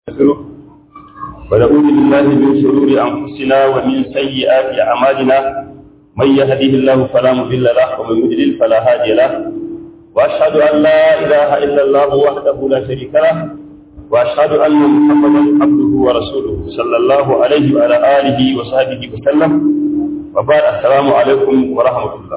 ونستغفره ونعوذ بالله من شرور أنفسنا ومن سيئات أعمالنا من يهده الله فلا مضل له ومن يضلل فلا هادي له وأشهد أن لا إله إلا الله وحده لا شريك له وأشهد أن محمدا عبده ورسوله صلى الله عليه وعلى آله وصحبه وسلم وبعد السلام عليكم ورحمة الله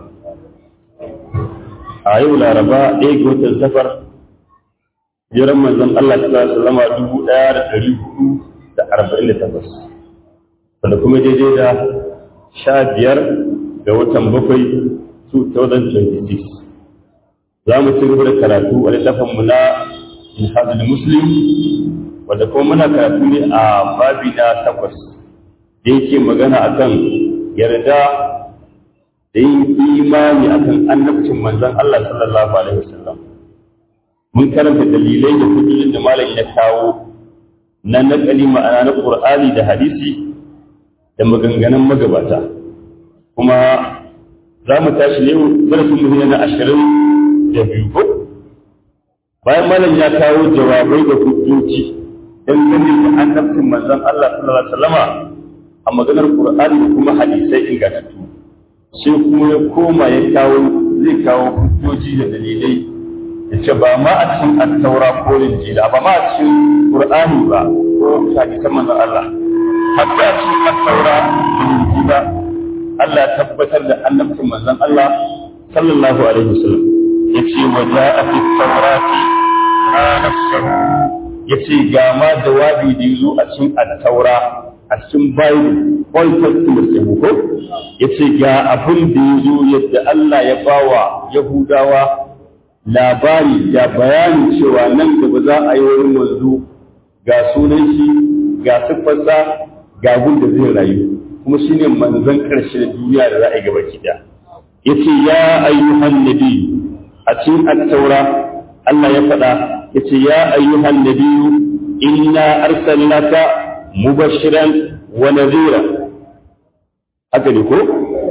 أيوة الأربعاء إيه قلت السفر jiran manzon Allah ta sallama dubu ɗaya da ɗari hudu da arba'in da takwas wanda kuma daidai da sha biyar ga watan bakwai 2026 za mu ci gaba da karatu a littafinmu na Minhajul Muslim wanda kuma muna karatu ne a babi na takwas da yake magana akan yarda da yin imani akan annabcin manzon Allah sallallahu alaihi wasallam mun karanta dalilai da hujjojin da malam ya kawo na nakali ma'ana na Qur'ani da hadisi da maganganun magabata kuma za mu tashi ne darasin mu na ashirin da biyu ko bayan malam ya kawo jawabai da hujjoji dan gane da annabcin manzon Allah sallallahu alaihi wasallama a maganar Qur'ani da kuma hadisai ingantattu sai kuma ya koma ya kawo zai kawo hujjoji da dalilai yace ba ma a cikin attaura ko injila ba ma a cikin qur'ani ba ko hadisan manzon Allah hatta a cikin attaura da injila Allah ya tabbatar da annabcin manzon Allah sallallahu alaihi wasallam yace wa ja'a fi tawrati ma nafsuhu yace ga ma jawabi da yazo a cikin attaura a cikin bible old testament sai ko yace ga abin da yazo yadda Allah ya bawa yahudawa labari da bayani cewa nan gaba za a yi wurin wanzu ga sunan shi ga siffarsa ga da zai rayu kuma shi ne manzan ƙarshe da duniya da za a yi gaba ki ya ce ya ayyuhan nabi a cikin attaura Allah ya faɗa ya ce ya ayyuhan nabi inna arsalnaka mubashiran wa nadhira haka ne ko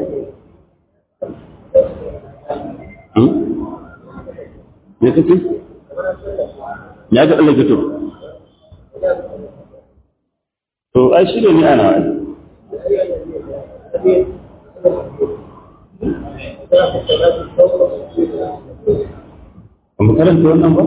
me kake ya ga Allah gato to ai shi ne ni ana ai mu karanta wannan ba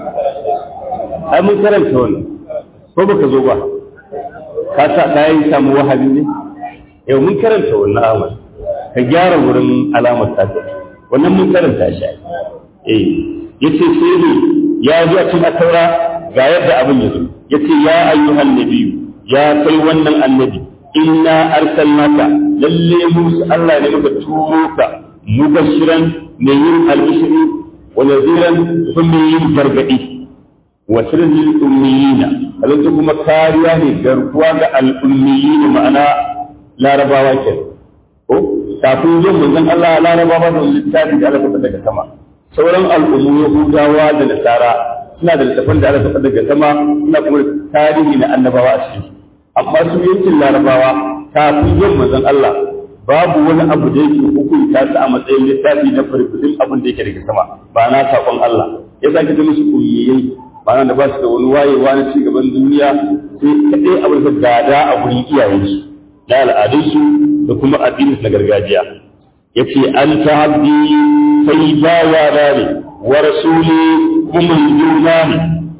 ai mun karanta wannan ko baka zo ba ka sa kai samu wahabi ne yau mun karanta wannan amal ka gyara wurin alamar ta wannan mun karanta shi eh yace sai ne ya ji a cikin taura ga yadda abin ya zo yace ya ayyuhan nabiyyu ya kai wannan annabi inna arsalnaka lalle mu Allah ne muka turo ka mubashiran mai yin albishiri wa nadhiran kuma mai yin gargadi wa sirrin lil ummiyina alanta kuma kariya ne garkuwa ga al ummiyina ma'ana larabawa ke ko kafin zuwan manzon Allah larabawa da littafi da Allah daga sama sauran al'ummu Yahudawa da Nasara suna da littafan da aka taɓa daga sama suna kuma tarihi na annabawa a cikin amma su yankin larabawa kafin yin manzon Allah babu wani abu da yake hukunta su a matsayin littafi na farfudin abin da yake daga sama ba na saƙon Allah ya sake ta musu kuyiyayi ba da ba su da wani wayewa na ci gaban duniya sai kaɗai abin da gada a gurin iyayensu na al'adunsu da kuma addinin na gargajiya yace an ta abdi sai bawa na ne wa rasuli kuma juna ne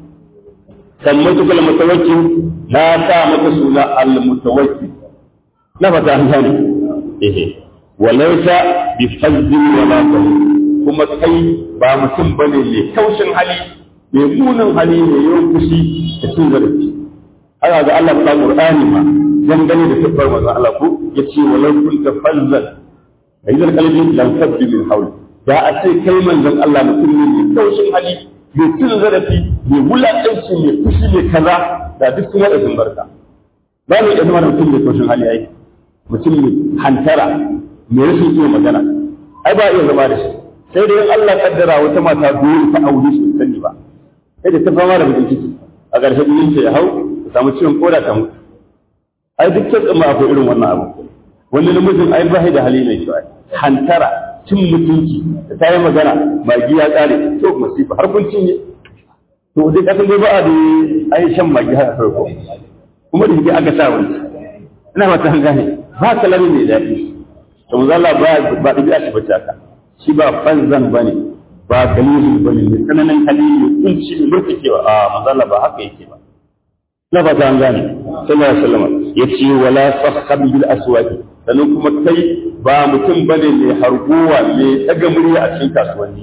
sammatu kal mutawakkil na sa maka suna al mutawakkil na fata an gane eh walaysa bi fazzin wala kuma kai ba mutum bane mai kaushin hali mai munin hali mai yawan fushi da cin zarafi haka ga Allah ta Qur'ani ma dangane da tabbar manzon Allah ko yace walau kunta fazzan idan kalbin lam tabbi min hawli da a ce kai manzon Allah mutum ne mai taushin hali mai cin zarafi mai wulaƙanci mai fushi mai kaza da duk sun wada sun barka ba mu iya zama mutum mai taushin hali ai mutum mai hantara mai rashin iya magana ai ba iya zama da shi sai dai Allah kaddara wata mata dole ta aure shi sani ba sai da ta fama da mutum ciki a ƙarshe jinin ya hau ta samu ciwon koda ta mutu ai duk kitsin ma akwai irin wannan abu wani namijin ai ba da hali mai kyau hantara cin mutunci da ta yi magana magi ya tsare to masifa har kun cinye to dai kasan dai ba a da ai shan magi haka farko kuma da yake aka sa wani ina ba ta gane ba kalami mai daɗi to manzo Allah ba ba da shi bace haka shi ba fanzan bane ba kalilu bane ne sananan kalilu kunci ne murtakewa a manzo Allah ba haka yake ba na ba ta gane sallallahu alaihi wasallam yace wala sahab bil aswaqi sannan kuma kai ba mutum bane mai harguwa mai daga murya a cikin kasuwanni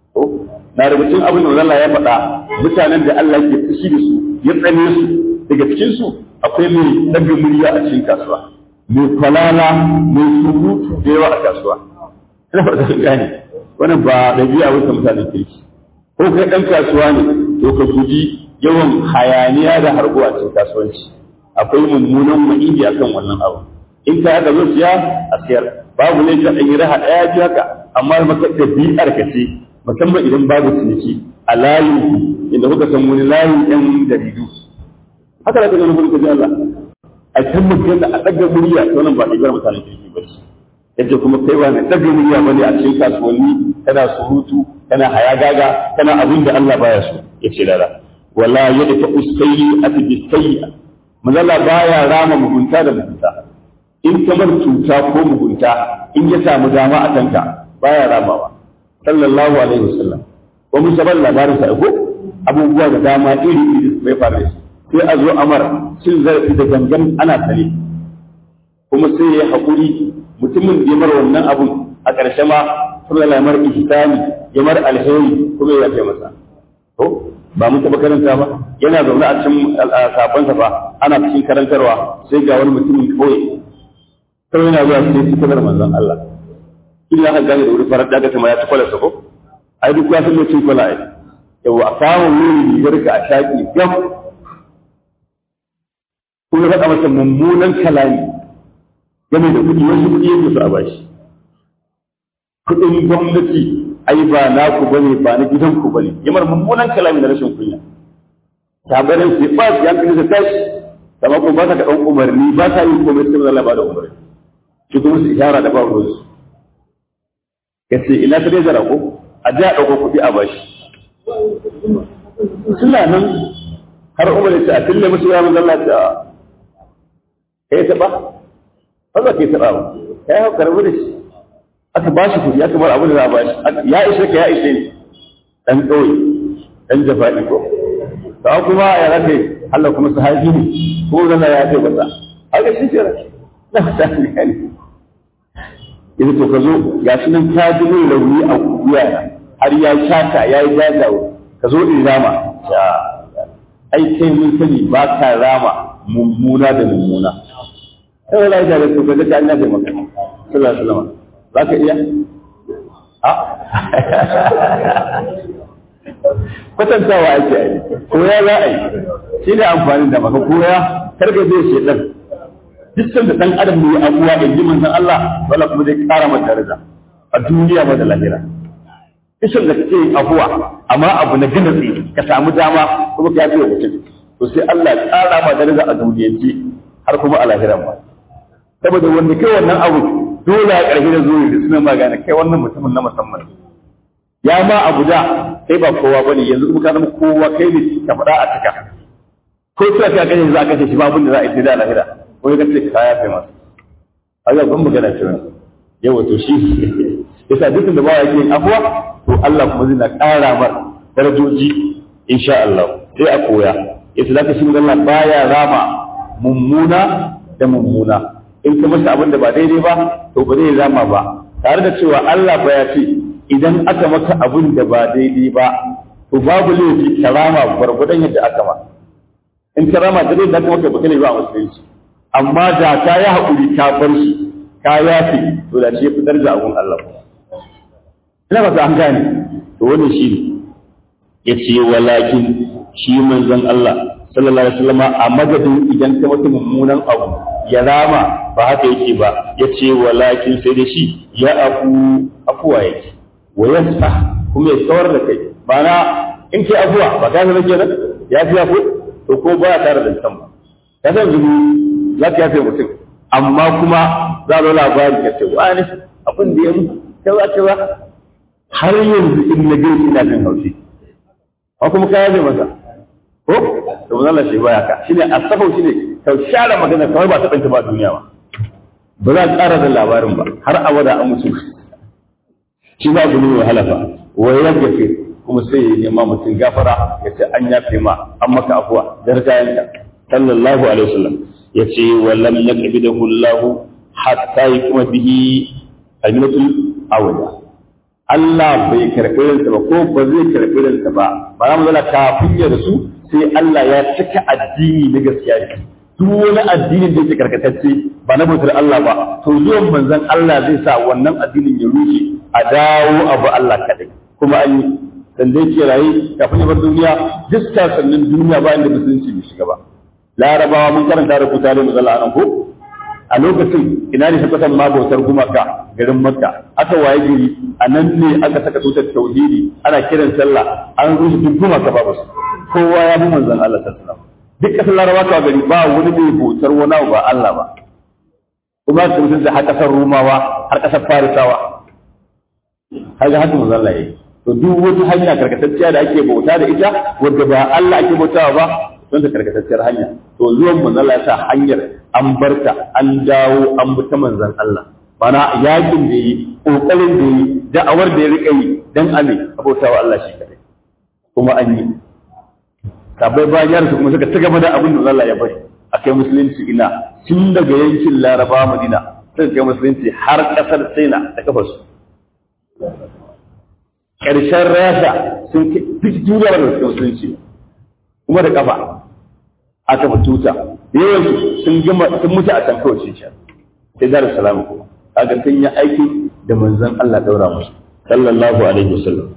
na daga cikin abin da Allah ya faɗa mutanen da Allah ke fushi da su ya tsane su daga cikin su akwai mai daga murya a cikin kasuwa mai kwalala mai surutu da yawa a kasuwa ina fata sun gane wannan ba ɗabi'a wata mutanen kirki ko kai ɗan kasuwa ne to ka guji yawan hayaniya da harbo a cikin kasuwanci akwai mummunan ma'idi akan wannan abu in ka haka zo siya a siyar babu ne ka ɗan yi raha ɗaya ji haka amma maka ɗabi'ar ka ce musamman idan babu ciniki a layin inda kuka san wani layin yan jaridu haka da kaga mun kaji Allah a kan mutum a daga murya to nan ba ibar mutanen kirki ba shi yace kuma kai ba ne daga murya bane a cikin kasuwanni kana surutu kana hayagaga kana abin da Allah baya so yace lala wala yadfa usayyi ati bisayya manzala baya rama mugunta da mugunta in kamar cuta ko mugunta in ya samu dama a kanka baya ramawa sallallahu alaihi wasallam ko mun sabar labarin sa ko abubuwa da dama iri iri bai fara shi sai a zo amar cin zarafi da gangan ana sane kuma sai ya haƙuri mutumin da ya mar wannan abun a ƙarshe ma kuma ya mar ihsani ya mar alheri kuma ya kai masa to ba mun taɓa karanta ba yana zaune a cikin sabansa ba ana cikin karantarwa sai ga wani mutumin kawai kawai yana zuwa sai su kadar manzon Allah illa ka gane da wuri farar daga ta ma ya ci kwalarsa ko ai duk ya san mutum kwala ai yau a samun wuri rigar ka a shaƙi gam kuma ya faɗa masa mummunan kalami game da kuɗi wasu kuɗi yake su a bashi kuɗin gwamnati ai ba naku bane ba na gidanku bane yamar mummunan kalami na rashin kunya tabarin sai ba su yankali da tashi amma kuma ba ta ɗan umarni ba ta yi komai sai Allah ba da umarni shi kuma su ishara da ba ruwansu ya ce ina ta dai zara ko a ji a ɗauko kuɗi a bashi suna nan har umar ya ce a fille musu ya manzan Allah ta kai taɓa ba za ka yi taɓa ba ya yi hau karbi da shi aka ba shi kuɗi aka bar abin da za a ba shi ya ishe ka ya ishe ni ɗan ƙauye ɗan jafa'i ko ta kuma ya rage Allah kuma sahabi ne ko zan ya ce masa haka shi ke na fata ne yanzu to ka zo ga shi nan ta ji min rauni a wuya har ya shaka ya yi jajawo ka zo in rama ya ai kai mun sani ba ka rama mummuna da mummuna sai wala ya da to ka ga Allah da maka sallallahu alaihi wasallam za ka iya a kwatantawa ake yi koya za a yi shi ne amfani da maka koya karka zai shedan duk sanda dan adam ne abuwa da ji manzon Allah wala kuma zai kara mata daraja a duniya ba da lahira kishin da kake abuwa amma abu na gina tsaye ka samu dama kuma ka yafi mutum to sai Allah ya kara ma daraja a duniyance har kuma a lahiran ba saboda wanda kai wannan abu dole a ƙarfi da zuwa da suna magana kai wannan mutumin na musamman ya ma abu da kai ba kowa bane yanzu kuma ka zama kowa kai ne ka faɗa a cika ko sai ka kashe za a kashe shi ba abin da za a yi sai da lahira ko ya kace kaya kai masa haka ban magana ce wannan yawa to shi yasa dukkan da bawa yake afwa to Allah kuma zai na ƙara mar darajoji insha Allah sai a koya yasa zaka shi Allah baya rama mummuna da mummuna in ka masa abin da ba daidai ba to ba zai rama ba tare da cewa Allah ba ya ce idan aka maka abin da ba daidai ba to babu laifi ka rama gwargwadon yadda aka ma in ka rama da dai da kuma ka baka ne ba a musulunci amma da ka yi haƙuri ka bar shi ka yafe to da shi ya fitar da abun Allah ina ba an gane to wannan shi ne ya ce walakin shi manzon Allah sallallahu alaihi wasallam a madadin idan ka mata mummunan abu ya rama ba haka yake ba ya ce walakin sai da shi ya afu afuwa yake wa yasfa kuma ya tsawar da kai ma'ana in kai afuwa ba ka zama kenan ya fi afu to ko ba ya tare da mutum ba ka san zubu za ka yafe mutum amma kuma za a zo labari ka ce wani abin da ya mu cewa cewa har yanzu in na gani ina jin haushi ko kuma kaya zai masa ko to mun Allah shi baya ka shine asafau shine ka share magana kawai ba ta danta ba duniya ba ba za a ƙara da labarin ba har abada an mutu shi ba abu ne mai halafa wa ya gafe kuma sai ya nema mutum gafara ya ce an yafe ma an maka afuwa darjayanka sallallahu alaihi wasallam ya ce wa lam yaqbidahu Allah hatta yakuma bihi alminatul awliya Allah bai karɓi ransa ba ko ba zai karɓi ransa ba ba za mu zana kafin ya rasu sai Allah ya cika addini na gaskiya ne duk wani addinin da yake karkatacce ba na bautar Allah ba to zuwan manzon Allah zai sa wannan addinin ya rushe a dawo abu Allah kadai kuma an yi dan dai ke rayi kafin ya bar duniya duk sannan duniya ba inda musulunci bai shiga ba larabawa mun karanta rubuta da mazalla anan ko a lokacin ina ne tabbatan ma bautar gumaka garin makka aka waye gari a nan ne aka saka tutar tauhidi ana kiran sallah an rushe duk gumaka babu su kowa ya bi manzon Allah sallallahu alaihi wasallam duk kasar larabawa ka gari ba wani mai bautar wani abu ba Allah ba kuma su mutum da har kasar rumawa har kasar farisawa har ga haka manzon Allah yayi to duk wata hanya karkatacciya da ake bauta da ita wadda ba Allah ake bautawa ba don ta karkatacciyar hanya to zuwan manzon Allah ya sa hanyar an barta an dawo an bi ta manzon Allah bana yakin da yi kokarin da yi da'awar da ya rika yi dan ame abautawa Allah shi kadai kuma an yi sabai bayan su kuma suka ci gaba da abin da Allah ya bari akai musulunci ina tun daga yankin Laraba Madina suka kai musulunci har kasar China da kafarsu ƙarshen Rasha sun duk duniya da suka musulunci kuma da kafa aka fi tuta yawan sun gama sun mutu a can kawai shi sai dar salamu kuma kaga sun yi aiki da manzon Allah daura musu sallallahu alaihi wasallam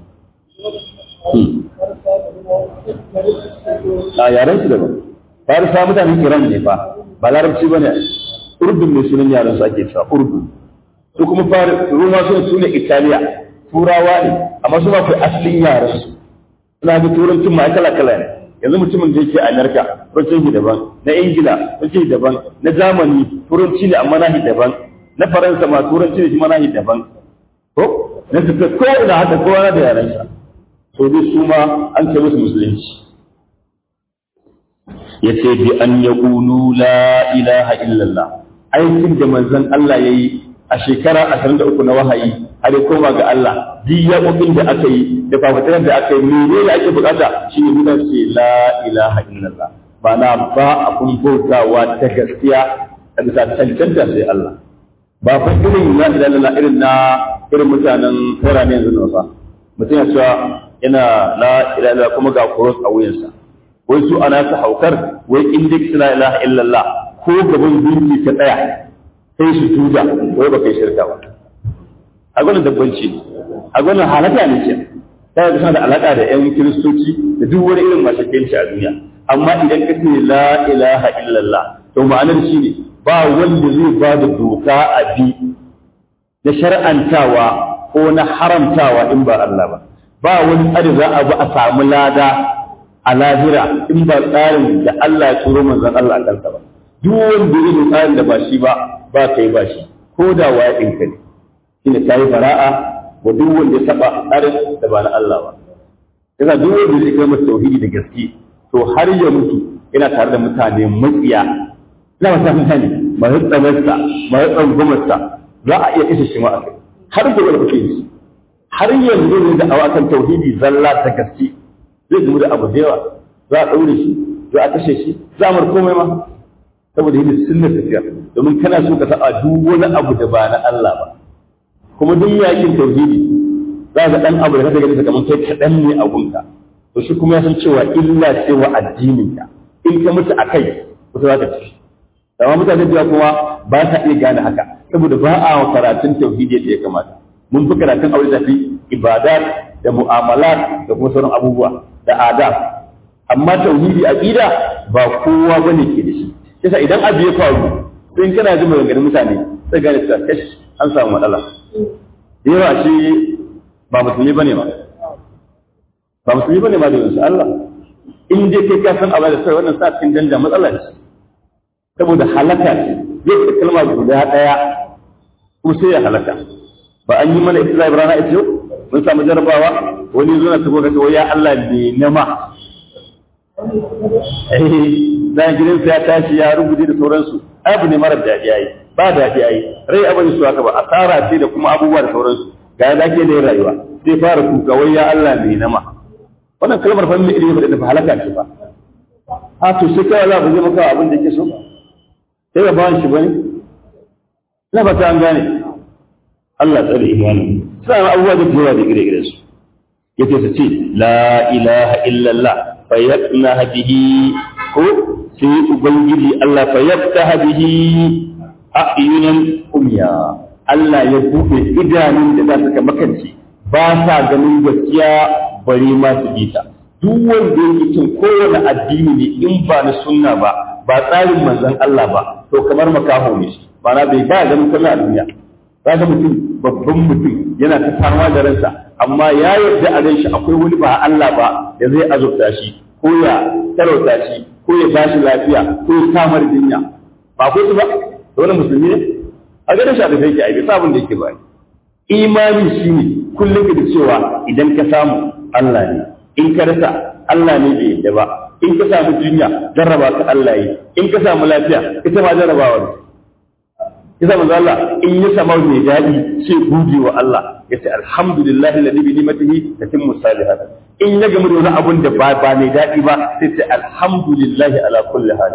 a yaren su daban farisa mutanen iran ne fa ba larabci ba ne urdun ne sunan yaren su ake cewa urdun su kuma ruma su su ne italiya turawa ne amma su ba kai asalin yaren su suna ga turancin ma kala kala ne yanzu mutumin da yake a amerika turancin shi daban na ingila turancin daban na zamani turanci ne amma nahi daban na faransa ma turanci ne shi ma nahi daban ko na tafiya ko ina haka kowa da yaren sa to dai su ma an kai musu musulunci ya ce bi an ya ƙunu la ilaha illallah aikin da manzon Allah ya yi a shekara ashirin da uku na wahayi har ya koma ga Allah duk yaƙoƙin da aka yi da fafatar da aka yi mene da ake bukata shi ne mutane ce la ilaha illallah ba na ba abun bautawa ta gaskiya a bisa cancanta sai Allah ba fa irin la ilaha illallah irin na irin mutanen tsara ne yanzu na fa mutum ya cewa yana la ilaha illallah kuma ga kuros a wuyansa wai su ana su haukar wai in duk la ilaha illallah ko gaban gunki ka tsaya sai su tuda wai ba kai shirka ba a gwanin dabbanci a gwanin halaka ne ke ta da da alaka da yan kiristoci da duk wani irin mashakenci a duniya amma idan ka ce la ilaha illallah to ma'anar shi ne ba wanda zai ba da doka a bi na shar'antawa ko na haramtawa in ba Allah ba ba wani tsari za a bi a samu lada a lahira in ba tsarin da Allah ya turo manzon Allah a kansa ba duk wanda yake tsarin da ba shi ba ba kai ba shi ko da waya ɗinka ne shine kai bara'a wa duk wanda ya saba tsarin da ba na Allah ba yasa duk wanda ya kai tauhidi da gaske to har ya mutu yana tare da mutane matsiya ina masa mutane masu tsamarsa masu tsangwamarsa za a iya kashe shi ma a kai har gobe da kuke yi har yanzu ne da awakan tauhidi zalla ta gaske zai gamu da abu da yawa za a ɗaure shi za a kashe shi za a mar komai ma saboda yin sunnar tafiya domin kana so ka saba duk wani abu da ba na Allah ba kuma duk yakin tauhidi za ga dan abu da kake gani kamar kai kaɗan ne a gunka to shi kuma ya san cewa illa ce wa addinin ka in ka mutu a kai kusa za ka ci amma mutane da kuma ba sa iya gane haka saboda ba a karatun tauhidi da ya kamata mun fi karatun aure da fi ibadat da mu'amalat da kuma sauran abubuwa da adab amma tauhidi aqida ba kowa bane ke da shi kisa idan abu ya faru sai in kana jin maganganun mutane sai gane cewa kash an samu matsala yawa shi ba musulmi bane ma ba musulmi bane ma da insha Allah in dai kai ka san abin da sai wannan sa cikin danda matsala ce saboda halaka ce zai ta kalma guda daya ko sai ya halaka ba an yi mana isla'i rana ita yau mun samu jarabawa wani zuwa ta goga ta ya Allah ne nama eh dan gidansa ya tashi ya rubuce da sauransu abu ne mara daɗi yayi ba daɗi yayi rai abin su haka ba asara ce da kuma abubuwa da sauransu ga yadda ake da rayuwa sai fara kuka wai ya Allah ne nama wannan kalmar fa mai ilimi da halaka ce ba a to sai kai za ku zai maka abin da yake so sai ba bawan shi bane na ba ta an gane Allah tsare imanin sai abubuwa da yawa da gire-gire su yace su ce la ilaha illallah fa yaqna bihi ko sai ubangiji Allah fa yaftaha bihi a'yunan umya Allah ya buɗe idanun da za su ka makance ba sa ganin gaskiya bari ma su bi ta duk wanda yake cin kowane addini ne in ba na sunna ba ba tsarin manzon Allah ba to kamar makaho ne shi ba na bai ba ganin sunna a duniya ga mutum babban mutum yana ta fama da ransa amma ya yarda a ran shi akwai wani ba Allah ba da zai azurta shi ko ya tarauta shi ko ya bashi lafiya ko ya samar jinya ba ko su ba wani musulmi ne a ganin shi a tafiya yake aibe sabon da yake ba imani shine kullum ka da cewa idan ka samu Allah ne in ka rasa Allah ne bai yadda ba in ka samu jinya jarraba ka Allah yi in ka samu lafiya ita ma jarrabawa ne kisa manzo Allah in ya samu mai dadi sai gode wa Allah ya ce alhamdulillah alladhi bi ni'matihi tatimmu salihat in ya gamu da wani abun da ba ba mai dadi ba sai ce alhamdulillah ala kulli hal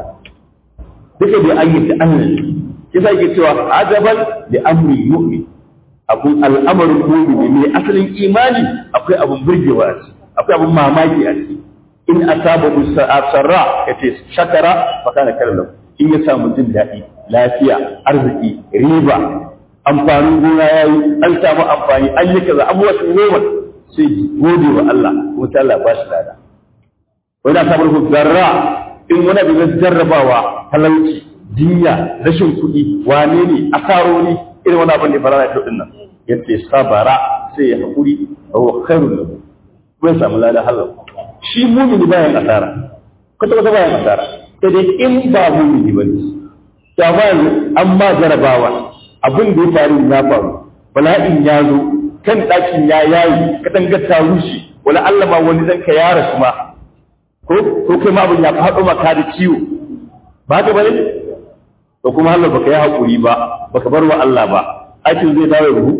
duka da ayyuka Allah ne kisa yake cewa ajaban li amri mu'min abun al'amarin mu'mini ne asalin imani akwai abun burgewa a ciki akwai abun mamaki a ciki in asaba sarra yace shakara fa kana kallahu in ya samu jin daɗi lafiya arziki riba amfanin gona yayi an samu amfani an yi kaza abubuwa sun noma sai gode wa Allah kuma ta Allah ba shi lada wani asabar ku zarra in wani abu na jarrabawa talauci jinya rashin kuɗi wane ne asaroni irin wani abin da fara da din nan yace sabara sai ya haƙuri wa khairul lahu kuma ya samu lada halal shi mumini bayan asara kwata kwata bayan asara sai dai in ba mumini ba ne ta ba an ma jarabawa abin da ya faru ya faru bala'in ya zo kan ɗakin ya yayi katangar ta rushe wala Allah ma wani zanka ya rasu ma ko ko kai ma abin ya faɗo maka da ciwo ba ka bane to kuma Allah baka yi hakuri ba baka bar wa Allah ba aikin zai dawo ruhu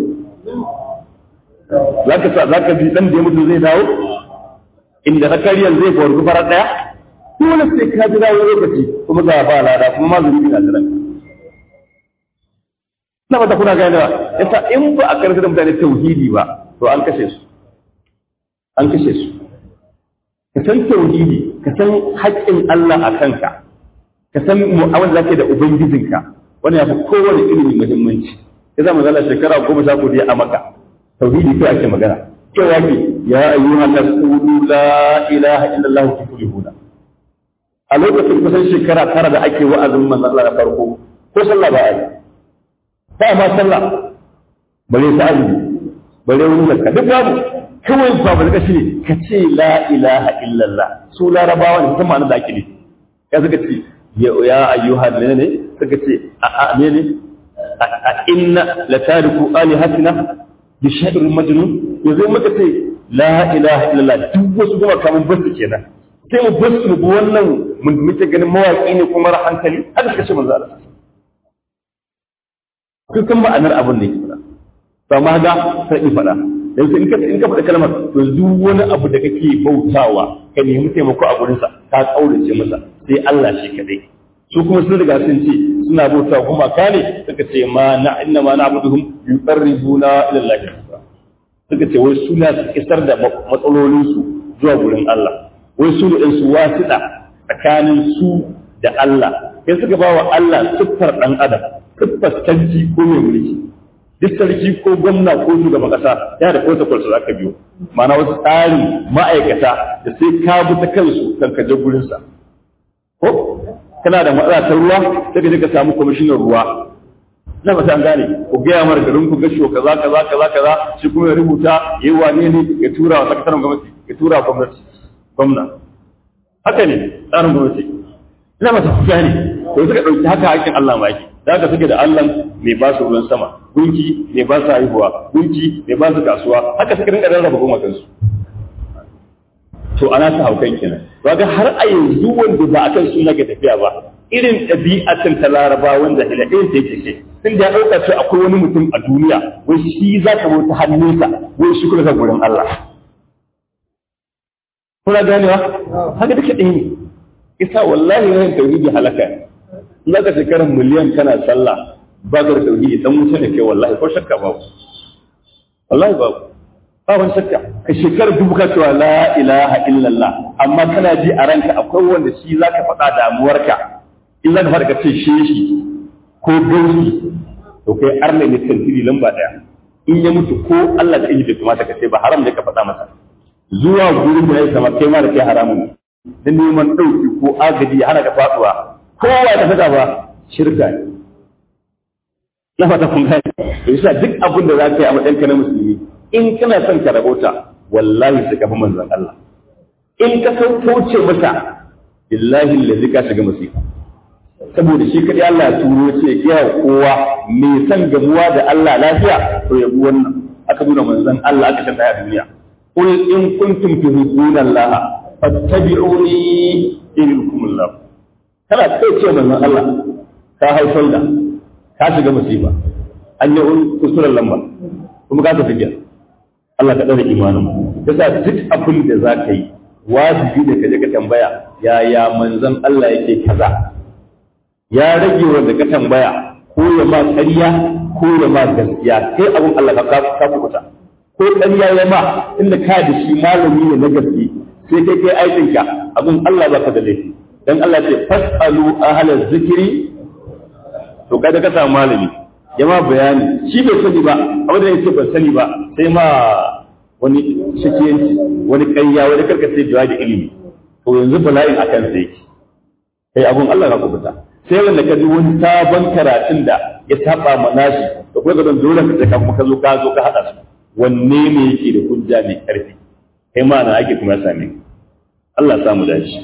zaka sa zaka bi dan da ya mutu zai dawo inda zakariyar zai gwargu farar daya dole sai ka ji dawo lokaci kuma ga ba lada kuma ma zuri na jiran na ba ta kuna gane ba yasa in ba a karanta da mutane tauhidi ba to an kashe su an kashe su ka san tauhidi ka san haƙƙin Allah a kanka ka san mu'amala da zaka da ubangijinka wannan ya fi kowane ilimi muhimmanci ya zama zala shekara goma sha kuɗi a maka tauhidi kai ake magana cewa ke ya ayyuhan nas qulu la ilaha illallah tuflihuna a lokacin kusan shekara tara da ake wa'azin manzon Allah na farko ko sallah ba a yi ba ma sallah bare ta azumi bare wani zakka duk babu kawai ba ba zaka shine ka ce la ilaha illallah su larabawa ne kuma ma'anar da ake ne ya suka ce ya ayyuhan ne ne suka ce a a ne ne a inna la tariku alihatina bi sha'irin majnun yanzu muka ce la ilaha illallah duk wasu kuma kamun basu kenan sai mu basu mu bi wannan mun muke ganin mawaki ne kuma ra hankali haka suka ce manzo Allah kun san ma'anar abin da yake fada to amma ga sai in fada yanzu in ka in ka faɗa kalmar to duk wani abu da kake bautawa ka nemi taimako a gurin sa ka kaurace masa sai Allah shi kadai su kuma sun riga sun ce suna bautawa kuma ka ne suka ce ma na inna ma na'buduhum yuqarribuna ila Allah suka ce wai suna su isar da matsalolinsu zuwa gurin Allah wai su ne su wasiɗa tsakanin su da Allah sai suka ba wa Allah siffar ɗan adam siffar sarki ko mai mulki duk sarki ko gwamna ko shugaban ƙasa yana da protocol su zaka biyo ma'ana wasu tsarin ma'aikata da sai ka bi ta kansu kan ka je gurinsa ko kana da matsala ta ruwa sai ka je ka samu kwamishinan ruwa na ba an gane ku gaya mara garin ku gasho kaza kaza kaza kaza shi kuma ya rubuta ya yi wane ne ya tura wa sakataren gwamnati ya tura wa gwamnati gwamna haka ne tsarin gwamnati ina masa ku gane to suka ɗauki haka hakkin Allah ma yake da ka suke da Allah mai ba su ruwan sama gunki mai ba su haihuwa gunki mai ba su kasuwa haka suke rinka rarraba goma kansu to ana ta haukan kenan to ga har a yanzu wanda ba akan suna ga tafiya ba irin ɗabi'atan ta laraba wanda ila ɗayan ta yake ce tun da ya ɗauka cewa akwai wani mutum a duniya wai shi za ka bauta hannunsa wai shi kuma ka gurin Allah kuna ganewa haka duka ɗaya ne isa wallahi rahin tauhidi halaka ne in za ka shekarar miliyan kana sallah ba ka da tauhidi dan wuce da ke wallahi ko shakka babu wallahi babu ba wani shakka ka shekarar dubu ka cewa la ilaha illallah amma kana ji a ranka akwai wanda shi za ka faɗa damuwarka in za ka faɗa ka ce shi shi ko gausi to kai arna ne tantiri lamba ɗaya in ya mutu ko Allah da bai kamata ka ce ba haram ne ka faɗa masa zuwa gurin da ya sama kai ma da kai haramun ne da neman ɗauki ko agaji ya hana ka faɗuwa kowa ya tafi ba shirka ne na fata kun gane to yasa duk abin da za ka yi a matsayin ka na musulmi in kana son ka rabota wallahi sai ka fi manzon Allah in ka san kauce masa billahi allazi ka shiga musifa saboda shi kadai Allah ya turo ce ya kowa mai san gamuwa da Allah lafiya to ya bi wannan aka nuna manzon Allah aka shanta a duniya qul in kuntum tuhibbuna Allah fattabi'uni yuhibbukum Allah kana kai ce manzon Allah ka haifar da ka shiga musiba an yi kusurar lamba kuma ka tafi gida Allah ka ɗaura imanin yasa duk abin da za ka yi wajibi da ka je ka tambaya yaya manzon Allah yake kaza ya rage wanda ka tambaya ko ya ma ƙarya ko ya ma gaskiya kai abin Allah ka ka kuta ko ƙarya ya ma inda ka da shi malami ne na gaske sai kai kai aikinka abin Allah baka da laifi dan Allah ce fasalu ahlaz zikri to kada ka samu malami ya ma bayani shi bai sani ba amma da yake ban sani ba sai ma wani shakiyanci wani ƙarya wani karkace jawa da ilimi to yanzu bala'in akan sai yake kai abun Allah ka kubuta sai wanda ka ji wani sabon karatun da ya saba ma nashi da kuma gadon dole ka ta kuma ka zo ka zo ka hada su wanne ne yake da hujja mai karfi kai ma na ake kuma ya same Allah samu dace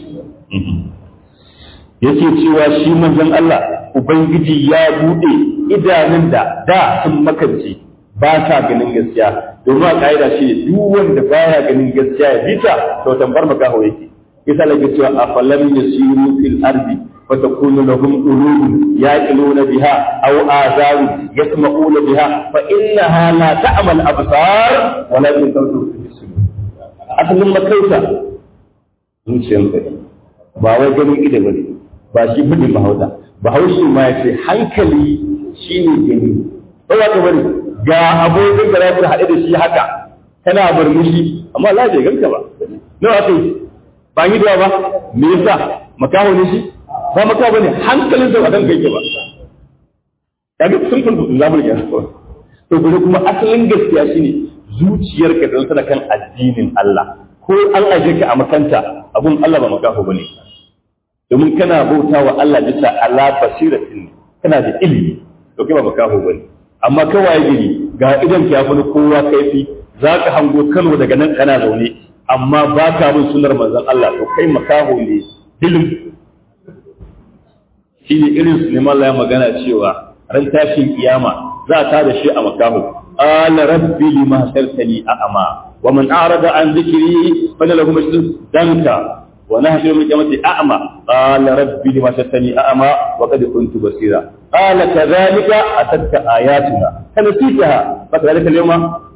yake cewa shi manzon Allah ubangiji ya bude idanun da da sun makance ba sa ganin gaskiya domin a ka'ida shi duk wanda baya ganin gaskiya ya bita to tambar makaho yake yasa lake cewa afalam yasiru fil ardi فتكون لهم قلوب يعقلون بها او اذان يسمعون بها فانها لا تعمى الابصار ولكن تبصر الصدور asalin makauta zuciyar ka ba wai ganin ido ba ne ba shi bane mahauta bahaushe ma ya ce hankali shine gani ba za ka bari ga abokin da za haɗe da shi haka kana murmushi amma Allah bai ganka ba nawa kai ba yi da ba me yasa makaho ne shi ba maka bane hankalin da wadan kai ba kaga sun kun zabul ya to gure kuma asalin gaskiya shine zuciyarka da tana kan addinin Allah ko an aje ka a makanta abun Allah ba makaho bane domin kana bauta wa Allah bisa ala basiratin kana da ilimi to kai ba makaho bane amma kawai gini ga idan ka yafi kowa kaifi zaka hango Kano daga nan kana zaune amma ba ka bin sunnar manzon Allah to kai makaho ne dilim shi ne irin su neman Allah ya magana cewa ran tashin kiyama za ta da shi a makahu ala rabbi lima sartani a ama wa man a'rada an dhikri fa lahu mashhur danka wa nahshuru min qiyamati a'ma qala rabbi lima sartani a ama wa qad kuntu basira qala kadhalika atatka ayatuna fanasitaha fa kadhalika al-yawma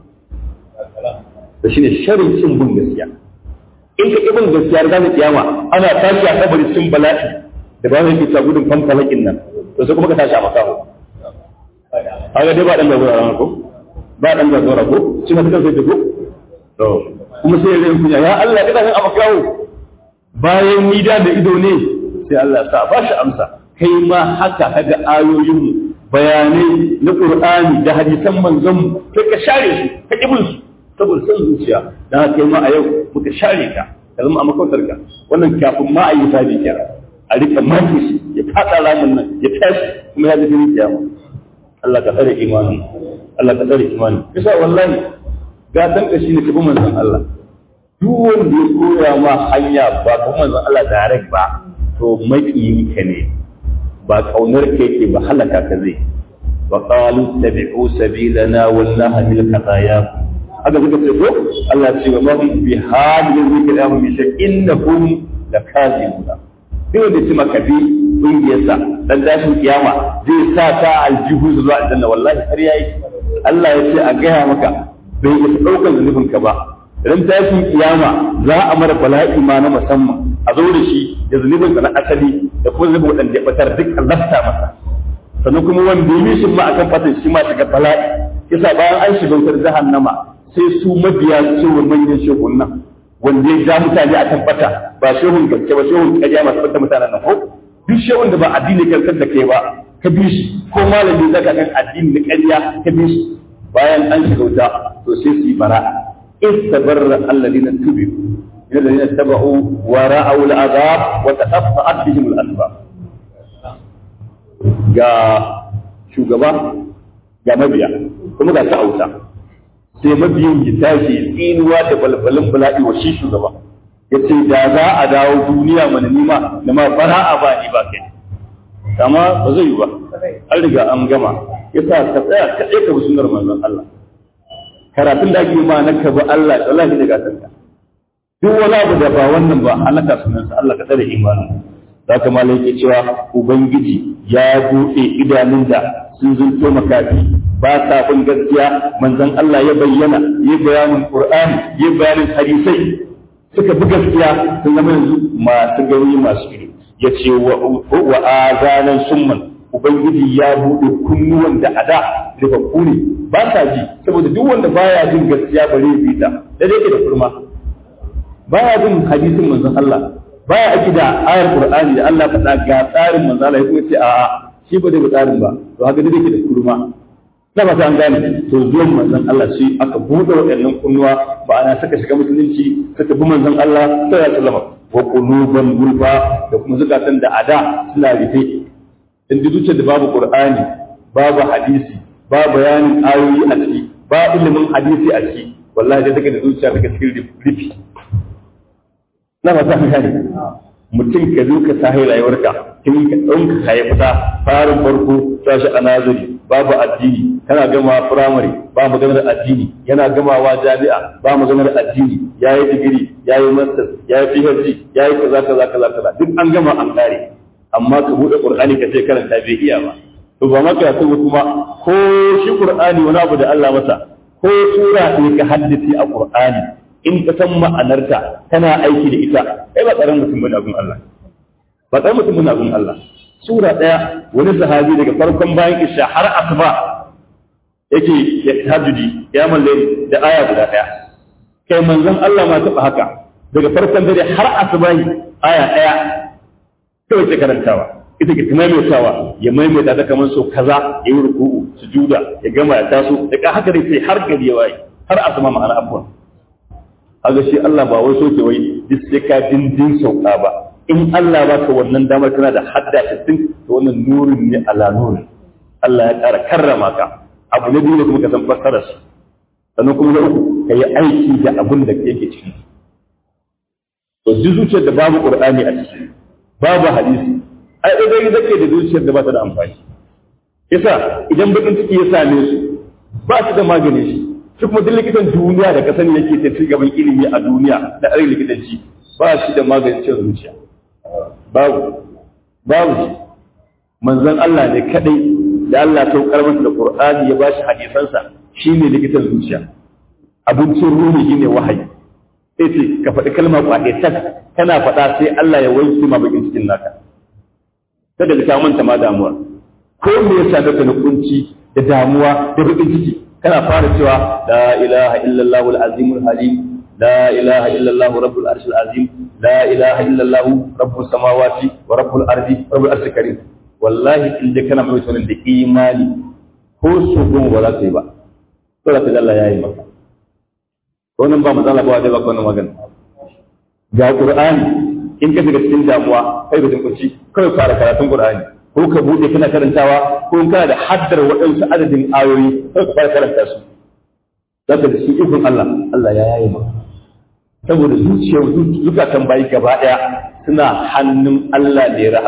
to shine sharrin cin bin gaskiya in ka ibin gaskiya da kiyama ana tashi a kabari cin bala'i da ba zai ta gudun fanfalakin nan to sai kuma ka tashi a makaho haka dai ba dan da zuwa ko ba dan da zuwa ko shi ma kan sai ta ko to kuma sai ya kunya ya Allah kada kan a makaho bayan ni da da ido ne sai Allah ya sa ba shi amsa kai ma haka kaga ayoyin mu bayanai na Qur'ani da hadisan manzon mu kai ka share su ka kibul su saboda san zuciya dan kai ma a yau muka share ka ka zama a makautar ka wannan kafin ma a yi sabi kenan a rika mafi shi ya fada ramin nan ya tashi kuma ya zafi kiyama Allah ka tsare imanin Allah ka tsare imanin bisa wallahi gatan ka shine kabi manzon Allah duk wanda ya koya ma hanya ba kuma manzon Allah direct ba to makiyin ka ne ba kaunar ka yake ba halaka ka zai wa qalu tabi'u sabilana wallahi bil qadaya haka suka ce ko Allah ce wa mahum bi hadin zikri ahum bi innahum lakazibuna sai wanda ce maka bi kungiyarsa dan dashin kiyama zai sa ta aljihu zuwa aljanna wallahi har yayi Allah ya ce a gaya maka bai isa daukar zunubin ka ba ran tashin kiyama za a mara bala'i ma na musamman a zo da shi da zunubin sa na asali da kuma zunubin wadanda ya batar duk lafta masa sannan kuma wanda ya mishin ma akan fatan shi ma shiga bala'i yasa bayan an shiga wutar jahannama sai su mabiya cewa manyan shehun nan wanda ya ja mutane akan bata ba shehun gaske ba shehun ƙarya masu bata mutanen nan ko duk shehun da ba addini kankan da kai ba ka bi shi ko malami zaka kan addini na ƙarya ka bi shi bayan an shiga wuta to sai su yi bara'a istabarra alladhina tubu min alladhina tabu wa ra'aw al'azab wa taqatta'at bihim al'asbab ga shugaba ga mabiya kuma ga ta auta sai mabiyin ya tashi tsinuwa da balbalin bala'i wa shi shugaba ya ce da za a dawo duniya mana nima da ma fara'a ba ni ba kai kama ba zai yi ba an riga an gama ya sa ka tsaya ka ɗaya ka bi sunar manzon Allah karatun da ake ma na ka bi Allah da Allah daga kanka duk wani abu da ba wannan ba halaka sunansa Allah ka tsare imanin za ka malai ke cewa ubangiji ya buɗe idanun da sun zunto makafi ba sa bin gaskiya manzon Allah ya bayyana ya bayanin Qur'ani ya bayanin hadisai suka bi gaskiya sun zama yanzu masu gani masu ido ya ce wa azanan summan ubangiji ya buɗe kunnuwan da ada rubabbu ne ba sa ji saboda duk wanda baya jin gaskiya bare ya fita da yake da kurma baya jin hadisin manzon Allah baya aiki da ayar Qur'ani da Allah faɗa ga tsarin manzon Allah ya kuma ce a'a shi ba zai bi tsarin ba to haka dai yake da kurma na ba an gane to zuwan manzon Allah shi aka buɗe waɗannan kunnuwa ba ana saka shiga musulunci suka bi manzon Allah sallallahu alaihi wasallam wa quluban gulfa da kuma zukatan da ada suna rufe in ji zuciyar da babu Qur'ani babu hadisi ba bayanin ayoyi a ciki ba ilimin hadisi a ciki wallahi da take da zuciya take cikin rufi na ba ta gane mutum ka zo ka sahi rayuwarka kin ka ɗauka ka fita farin farko tashi a nazari babu addini kana gama firamare ba maganar addini yana gamawa jami'a ba maganar addini ya yi digiri ya yi masters ya yi phd ya yi kaza kaza kaza kaza duk an gama an kare amma ka buɗe qur'ani ka ce karanta bai iya ba to ba maka yaso kuma ko shi qur'ani wani abu da Allah masa ko sura ne ka haddace a qur'ani in ka san ma'anarta kana aiki da ita kai ba tsaron mutum bane abun Allah ba tsaron mutum bane abun Allah sura daya wani sahabi daga farkon bayan isha har asuba yake ya tahajjudi ya malle da aya guda daya kai manzon Allah ma taba haka daga farkon dare har asuba aya daya kawai ke karantawa ita ke maimaitawa ya maimaita ta kamar so kaza ya yi ruku'u sujuda ya gama ya taso da ka haka dai sai har gari ya waye har asuba ma'ana abuwan kaga shi Allah ba wai soke wai duk sai ka dindin sauka ba in Allah ba ka wannan damar kana da hadda sittin to wannan nurin ne ala nurin Allah ya ƙara karrama ka abu na biyu da kuma ka san fassara su sannan kuma na uku ka yi aiki da abin da yake ciki to duk zuciyar da babu qur'ani a ciki babu hadisi ai idan zake da zuciyar da ba ta da amfani yasa idan bakin ciki ya same su ba su da magani shi shi kuma duk likitan duniya da ka sani yake ta gaban ilimi a duniya da arin likitanci ba shi da maganin cin zuciya babu babu shi manzon Allah ne kadai da Allah ta masa da Qur'ani ya bashi hadisansa shine likitan zuciya abincin ruhi shine wahayi sai ce ka faɗi kalmar kwaɗe tak kana faɗa sai Allah ya wanke ma bakin cikin naka kada ka manta ma damuwa ko me yasa ka na kunci da damuwa da bakin ciki kana fara cewa la ilaha illallah al-azim al-halim la ilaha illallah rabbul arshil azim la ilaha illallah rabbus samawati wa rabbul ardi rabbul arshil karim wallahi in dai kana mai wannan da imani ko su gun ba za ka yi ba to da Allah ya yi maka wannan ba matsala ba dai ba wannan magana ga qur'ani in ka shiga cikin damuwa kai da kunci kai fara karatun qur'ani ko ka bude kana karantawa ko kana da haddar waɗansu adadin ayoyi ko ka fara karanta su zaka da shi ikon Allah Allah ya yaye maka saboda zuciyar zukatan bayi gaba daya suna hannun Allah ne rahama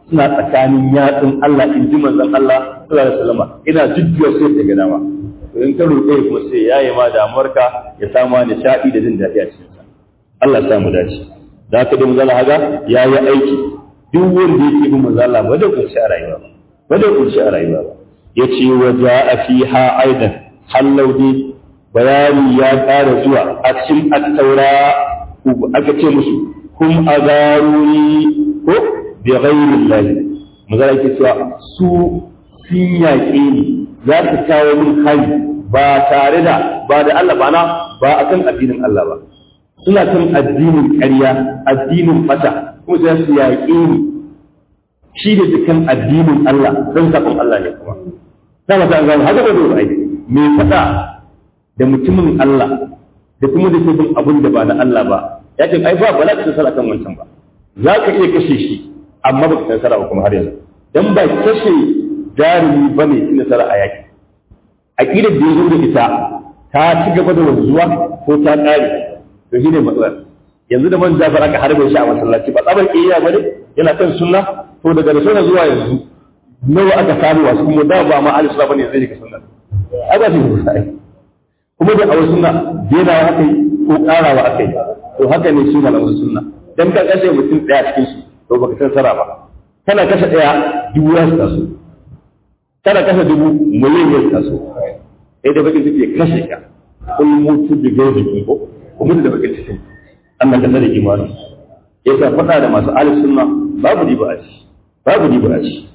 suna tsakanin yatsun Allah in ji manzon Allah sallallahu alaihi wasallam ina jujjuwa sai ta ga dama to in ka roƙe kuma sai yayi ma damuwarka ya samu nishaɗi da jin daɗi a cikin sa Allah ya samu dace da haka da manzon haga yayi aiki duk wanda yake bin manzon Allah ba da kunshi a rayuwa ba ba da kunshi a rayuwa ba yace wa ja'a fiha aidan hallaudi bayani ya ƙara zuwa a cikin at-taura aka ce musu kum azaruni ko bi ghairi Allah magana yake cewa su sun yaƙe ni za su kawo min hari ba tare da ba da Allah ba na ba akan addinin Allah ba suna kan addinin ƙarya addinin fata kuma sai su yaƙe ni shi da dukkan addinin Allah don sakon Allah ne kuma na mata an gano haka ba dole ai me fada da mutumin Allah da kuma da bin abin da ba na Allah ba ya ce ai ba ba za ka nasara kan wancan ba za ka iya kashe shi amma ba ka nasara ba kuma har yanzu dan ba kashe jarumi ba ne ci nasara a yaki aqidar da ya zo da ita ta ci gaba da wanzuwa ko ta ƙare to shine matsalar yanzu da man jafar aka harbe shi a masallaci ba tsabar iya bane yana kan sunna to daga da sunna zuwa yanzu nawa aka samu wasu kuma da ba ma ahli sunna bane zai rika sunna ai ba shi sai kuma da a sunna denawa aka yi ko karawa aka yi to haka ne su malaman sunna dan ka kashe mutum daya cikin su to baka san sara ba kana kashe daya dubu ya su taso kana kashe dubu miliyan ya su taso sai da bakin suke kashe ka kun mutu da gaji ko kuma da bakin cikin Allah ka tsare imani yasa faɗa da masu ahli sunna babu riba a ci babu riba a ci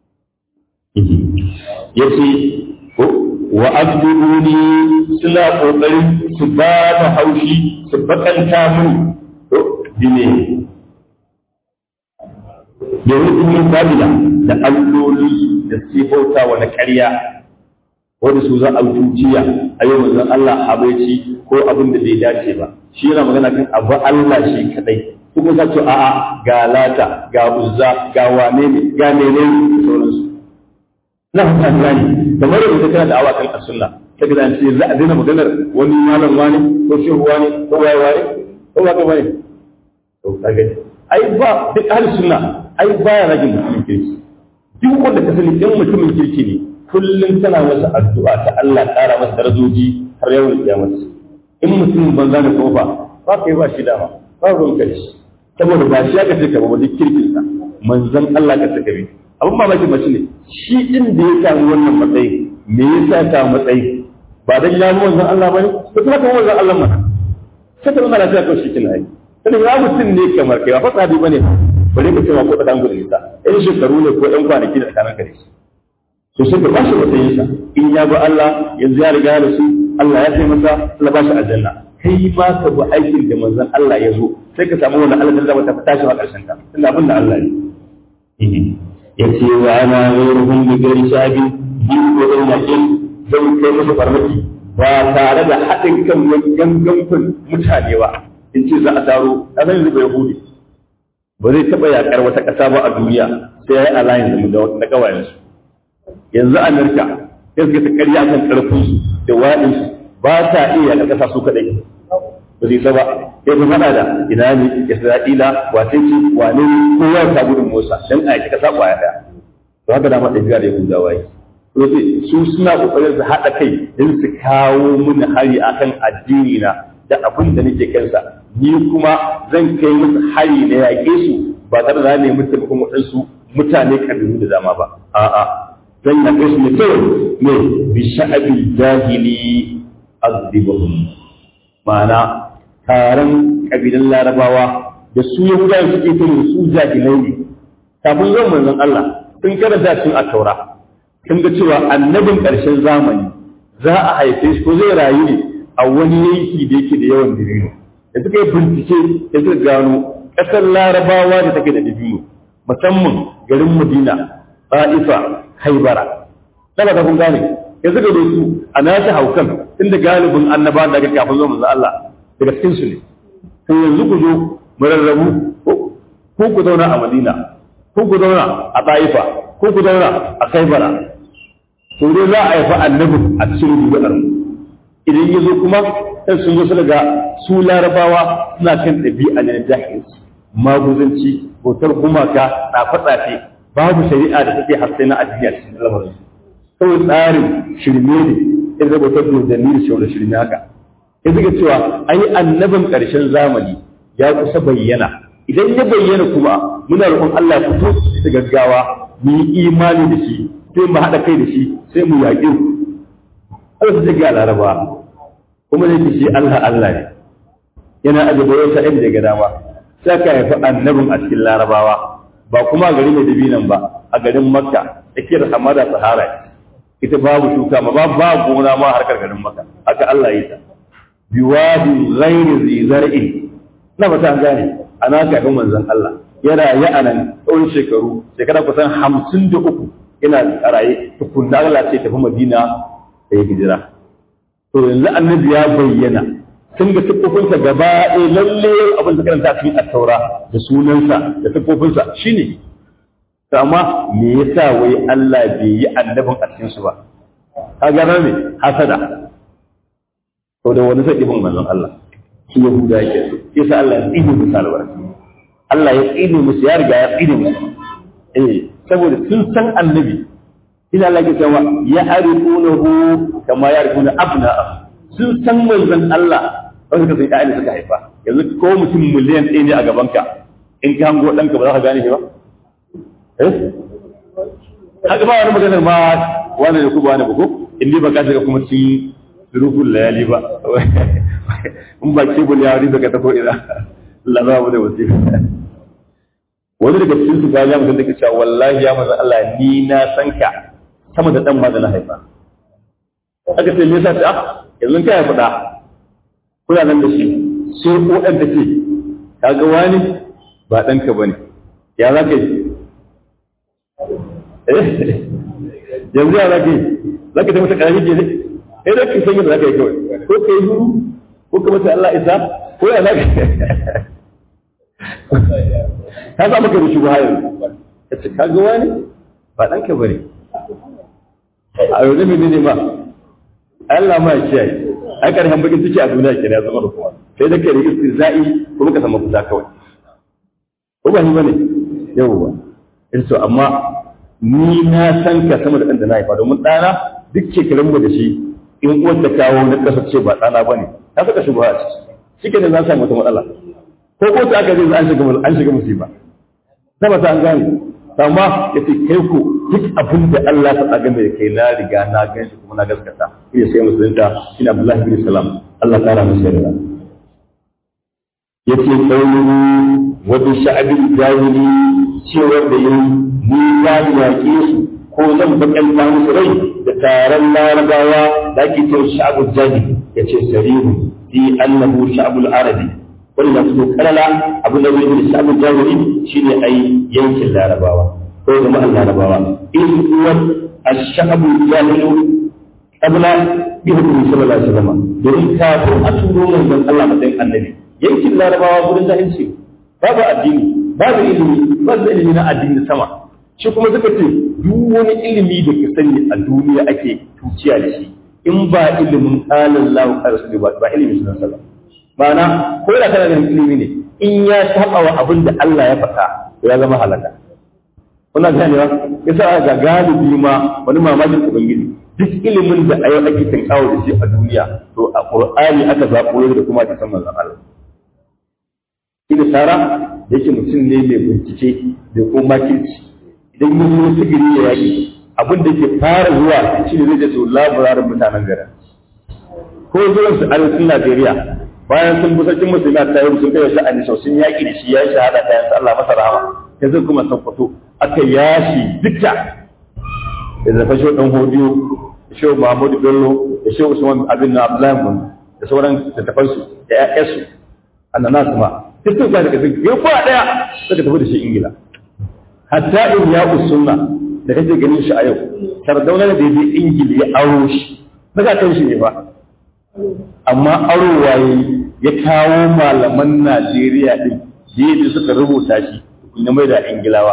yace ko wa abduni suna kokarin su ba da haushi su bakanta mun to dine da hukumin babila da alloli da sifauta wa na ƙarya wanda su za a tuciya a yau manzon Allah habaici ko abin da bai dace ba shi yana magana kan abu Allah shi kadai su kuma ce a'a ga lata ga uzza ga wane ne ga mene ne sauransu na fata gani kamar yadda kana da awa kan sunna kaga da ce za a daina maganar wani malam wani ko shehu wani ko waye waye ko ba ka bane to kaga ai ba duk ahli sunna ai baya ragin mutumin kirki duk wanda ka sani in mutumin kirki ne kullum tana masa addu'a ta Allah ƙara masa darajoji har yawan kiyamata in mutum banza da kofa ba kai ba shi dama ba ruwan kai saboda ba shi aka ce ka ba duk kirkin sa manzon Allah ka saka bi abin mamaki mace ne shi din da ya samu wannan matsayi me yasa ta matsayi ba dan ya mu manzon Allah bane ko kuma kan manzon Allah mana sai ta mana ta kawo shi kina yi sai ya mutum ne kamar kai ba fa sabi bane bare ka ce ma ko ta dangu da ita in shekaru ne ko ɗan kwanaki da tsakanin ka da shi to sai ka bashi matsayinsa in ya bi Allah yanzu ya riga da su Allah ya sai masa Allah ba shi aljanna kai ma ka bi aikin da manzon Allah ya zo sai ka samu wannan Allah da ta tashi a ƙarshen ta tunda abin da Allah ne yace wa ana ghayruhum bi ghairi shabi bi ko da yakin zai kai musu farmaki ba tare da haɗin kan wani gangan mutane ba in ce za a taro a zan zuba yahudi ba zai taɓa yaƙar wata ƙasa ba a duniya sai ya yi alayin da na ƙawayensu yanzu Amurka ya suka ta karya kan karfin su da waɗin su ba ta iya na ƙasa su kaɗai ba zai saba ya fi faɗa da ina ne Isra'ila wace ce wane ne kowa ta gudun Musa dan a yaki ƙasa ƙwaya ɗaya to haka dama ɗabi'a da Yahudawa yi to su suna ƙoƙarin su haɗa kai don su kawo mini hari akan addini na da abin da nake kansa ni kuma zan kai musu hari na yaƙe su ba tare da ne mutum kuma waɗansu mutane kabilu da dama ba a'a zan yaƙe su ne kawai ne bi sha'abi jahili azibahum ma'ana taron kabilan larabawa da su yahudawa suke kai su jahilai ne kafin zuwan manzon Allah sun karanta cikin at-taura sun ga cewa annabin ƙarshen zamani za a haife shi ko zai rayu ne a wani yanki da yake da yawan dabino da suka yi bincike da suka gano ƙasar larabawa da take da dabino musamman garin madina ba'ifa haibara daga ta kun gane ya suka da su a nashi haukan inda galibin annaba daga kafin zuwa manzo Allah daga cikin su ne to yanzu ku zo mu rarrabu ko ku zauna a madina ko ku zauna a ba'ifa ko ku zauna a haibara to dai za a haifa annabin a cikin dubar mu idan ya zo kuma sai sun zo su daga su larabawa suna kan ɗabi'a ne na jahilci maguzanci bautar gumaka tsafe-tsafe babu shari'a da take haske na addini a cikin lamarin kawai tsarin shirme ne in rubuta dodanni da shaurar shirme haka in suka cewa ai annabin ƙarshen zamani ya kusa bayyana idan ya bayyana kuma muna roƙon Allah ya fito da gaggawa mu yi imani da shi sai mu haɗa kai da shi sai mu yaƙi Allah su take a laraba kuma zai ce shi Allah Allah ne yana ajiye wata inda ya ga dama sai ka haifi annabin a cikin larabawa ba kuma a garin Madinan ba a garin Makka tsakiyar hamada Sahara ita babu shuka ma ba ba gona ma harkar garin Makka haka Allah ya yi ta biwadi ghairi zi zar'in na ba ta gane ana kafin manzon Allah yana ya anan tsawon shekaru shekara kusan hamsin da uku yana raye tukunna Allah ce tafi Madina da ya hijira to yanzu annabi ya bayyana sun ga siffofinsa gaba ɗaya lalle abin da karanta cikin attaura da sunansa da siffofinsa shine to amma me yasa wai Allah bai yi annabin a cikin su ba ka gana me hasada to da wani sai bin manzon Allah shi Yahuda yake so yasa Allah ya tsine musu albarka Allah ya tsine musu ya riga ya tsine musu eh saboda sun san annabi ina Allah ke cewa ya arifunahu kama ya arifuna abna'a sun san manzon Allah wanda ka san ƴaƴan suka haifa yanzu ko mutum miliyan ɗaya ne a gabanka in ka hango ɗanka ba za ka gane shi ba eh haka ba wani maganar ma wani da ku ba wani ba ko in ba ka shiga kuma cikin rukun layali ba in ba kebul ya wani daga ta ko ina Allah za mu da wasifa wani daga cikin su ga ya mutum da ke cewa wallahi ya manzon Allah ni na san ka sama da dan ma da na haifa aka ce me yasa ta yanzu ka haifa da kuna nan da shi sai ko dan da ce kaga wani ba dan ka bane ya za ka yi yanzu ya za ka yi za ka taimaka karami ke ne sai da ka san yadda za ka yi kawai ko ka yi huru ko ka masa Allah isa ko ya za ka ka za maka da shi ba yanzu ka ce kaga wani ba dan ka bane a yau ne ne ma Allah ma ya kiyaye ai karshen bakin ciki a duniya ke ya zama da kuma sai da kai da istizai kuma ka samu fita kawai ko ba ni bane yawwa in so amma ni na san ka sama da ɗan da na haifa domin ɗana duk shekarun mu da shi in uwar ta kawo na ƙasa ce ba ɗana bane ta saka shi ba a ciki shi ke da za samu wata matsala ko ko ta aka zai an shiga an shiga musiba na ba ta an gane amma ya ce kai ku duk abin da Allah ta tsaga mai kai na riga na gan shi kuma na gaskata ina sai musulunta ina Abdullahi bin Salam Allah kara masa yarda yace qawluhu wa bi sha'bil jahili cewar da yin ni za mu yaƙe su ko zan bakanta musu rai da taron larabawa da ake cewa sha'bul jahili yace sarihu fi annahu sha'bul arabi wani da su kalala abin da zai yi sha'bul jahili shine ai yankin larabawa ko jama'an larabawa in huwa ash-sha'bu jahilu qabla bi hukmi sallallahu alaihi wasallam domin kafin a turo manzon Allah matsayin annabi yankin larabawa gurin jahilci babu addini babu ilimi babu ilimi na addini sama shi kuma suka ce duk wani ilimi da ka sani a duniya ake tuciya da shi in ba ilimin qala Allahu qala rasuluhu ba ilimin sunan sallallahu ma'ana ko da kana da ilimi ne in ya saba wa abin da Allah ya faɗa ya zama halaka kuna ganewa yasa ga galibi ma wani mamakin ubangiji duk ilimin da ayo ake tinkawo da shi a duniya to a qur'ani aka zaɓo da kuma ta san manzon Allah ina tara yake mutum ne mai bincike da kuma kirci idan mun yi sigiri ya yaki abin da ke fara zuwa shi ne zai je to labararin mutanen garin ko zuwan su arewacin Najeriya bayan sun bi sarkin musulmi ta yi sun kai sha'ani sau sun yaƙi da shi ya yi shahada ta yanzu Allah masa rahama yanzu kuma sun fito aka yashi dukka da zafa shi dan hodiyo da shi Muhammadu Bello da shi Usman Abin na Abdullahi Mun da sauran littafan su da ƴaƴansu annanas ma duk sun ga daga sun yi kwa daya suka tafi da shi Ingila hatta in ya usunna da kake ganin shi a yau sardauna da ya je Ingila ya aro shi daga kan shi ne ba amma aro waye ya kawo malaman Najeriya din da suka rubuta shi na mai da Ingilawa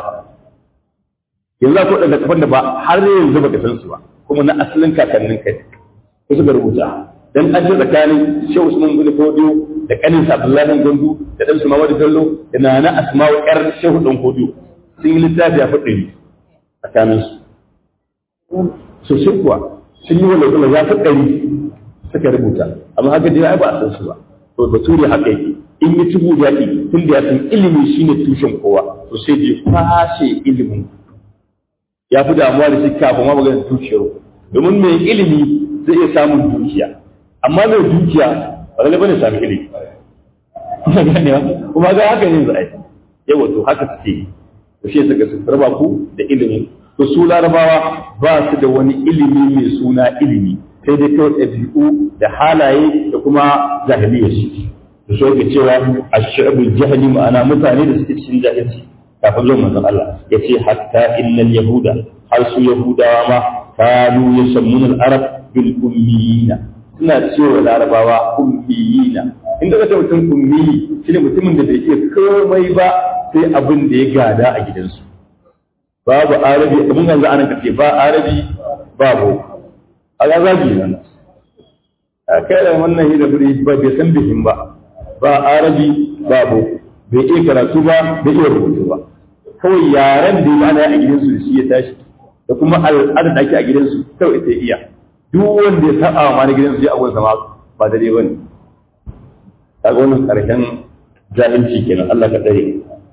yanzu ko daga kafan da ba har yanzu baka san su ba kuma na asalin kakannin kai ko suka rubuta dan an ji tsakanin Shehu Usman bin Fodiyo da kanin sa Abdullahi Gandu da dan su Muhammadu Bello da nana Asma'u yar Shehu dan Fodiyo sun yi littafi a fadin tsakanin su sosai kuwa sun yi wanda kuma ya fi ɗari suka rubuta amma haka dai ai ba a san su ba to bature haka yake in yi tubu da yaki tun da ya san ilimi shine tushen kowa to sai je kwashe ilimin ya fi damuwa da shi kafin ma magana dukiyar domin mai ilimi zai iya samun dukiya amma mai dukiya ba zai bane sami ilimi kuma ga haka ne zai yawa to haka suke to shi suka su raba ku da ilimi to su larabawa ba su da wani ilimi mai suna ilimi sai dai kawai ɗabi'u da halaye da kuma jahiliyar shi da so ke cewa a shi'abul jahili ma'ana mutane da suke cikin jahilci kafin zuwan manzon Allah ya ce hatta innal yahuda har su yahudawa ma kanu yasammuna al-arab bil ummiyina suna cewa larabawa ummiyina inda kace mutum ummi shine mutumin da bai iya komai ba sai abin da ya gada a gidansu babu arabi abin yanzu anan kace ba arabi babu a ga zagi nan a kai da wannan hira buri ba bai san bihin ba ba arabi babu bai iya karatu ba bai iya rubutu ba kawai yaren da ya ana a gidansu da shi ya tashi da kuma al'adar da ake a gidansu kawai ita iya duk wanda ya saba ma na gidansu ya abuwa sama ba da dai bane kaga wannan karshen jahilci kenan Allah ka tsare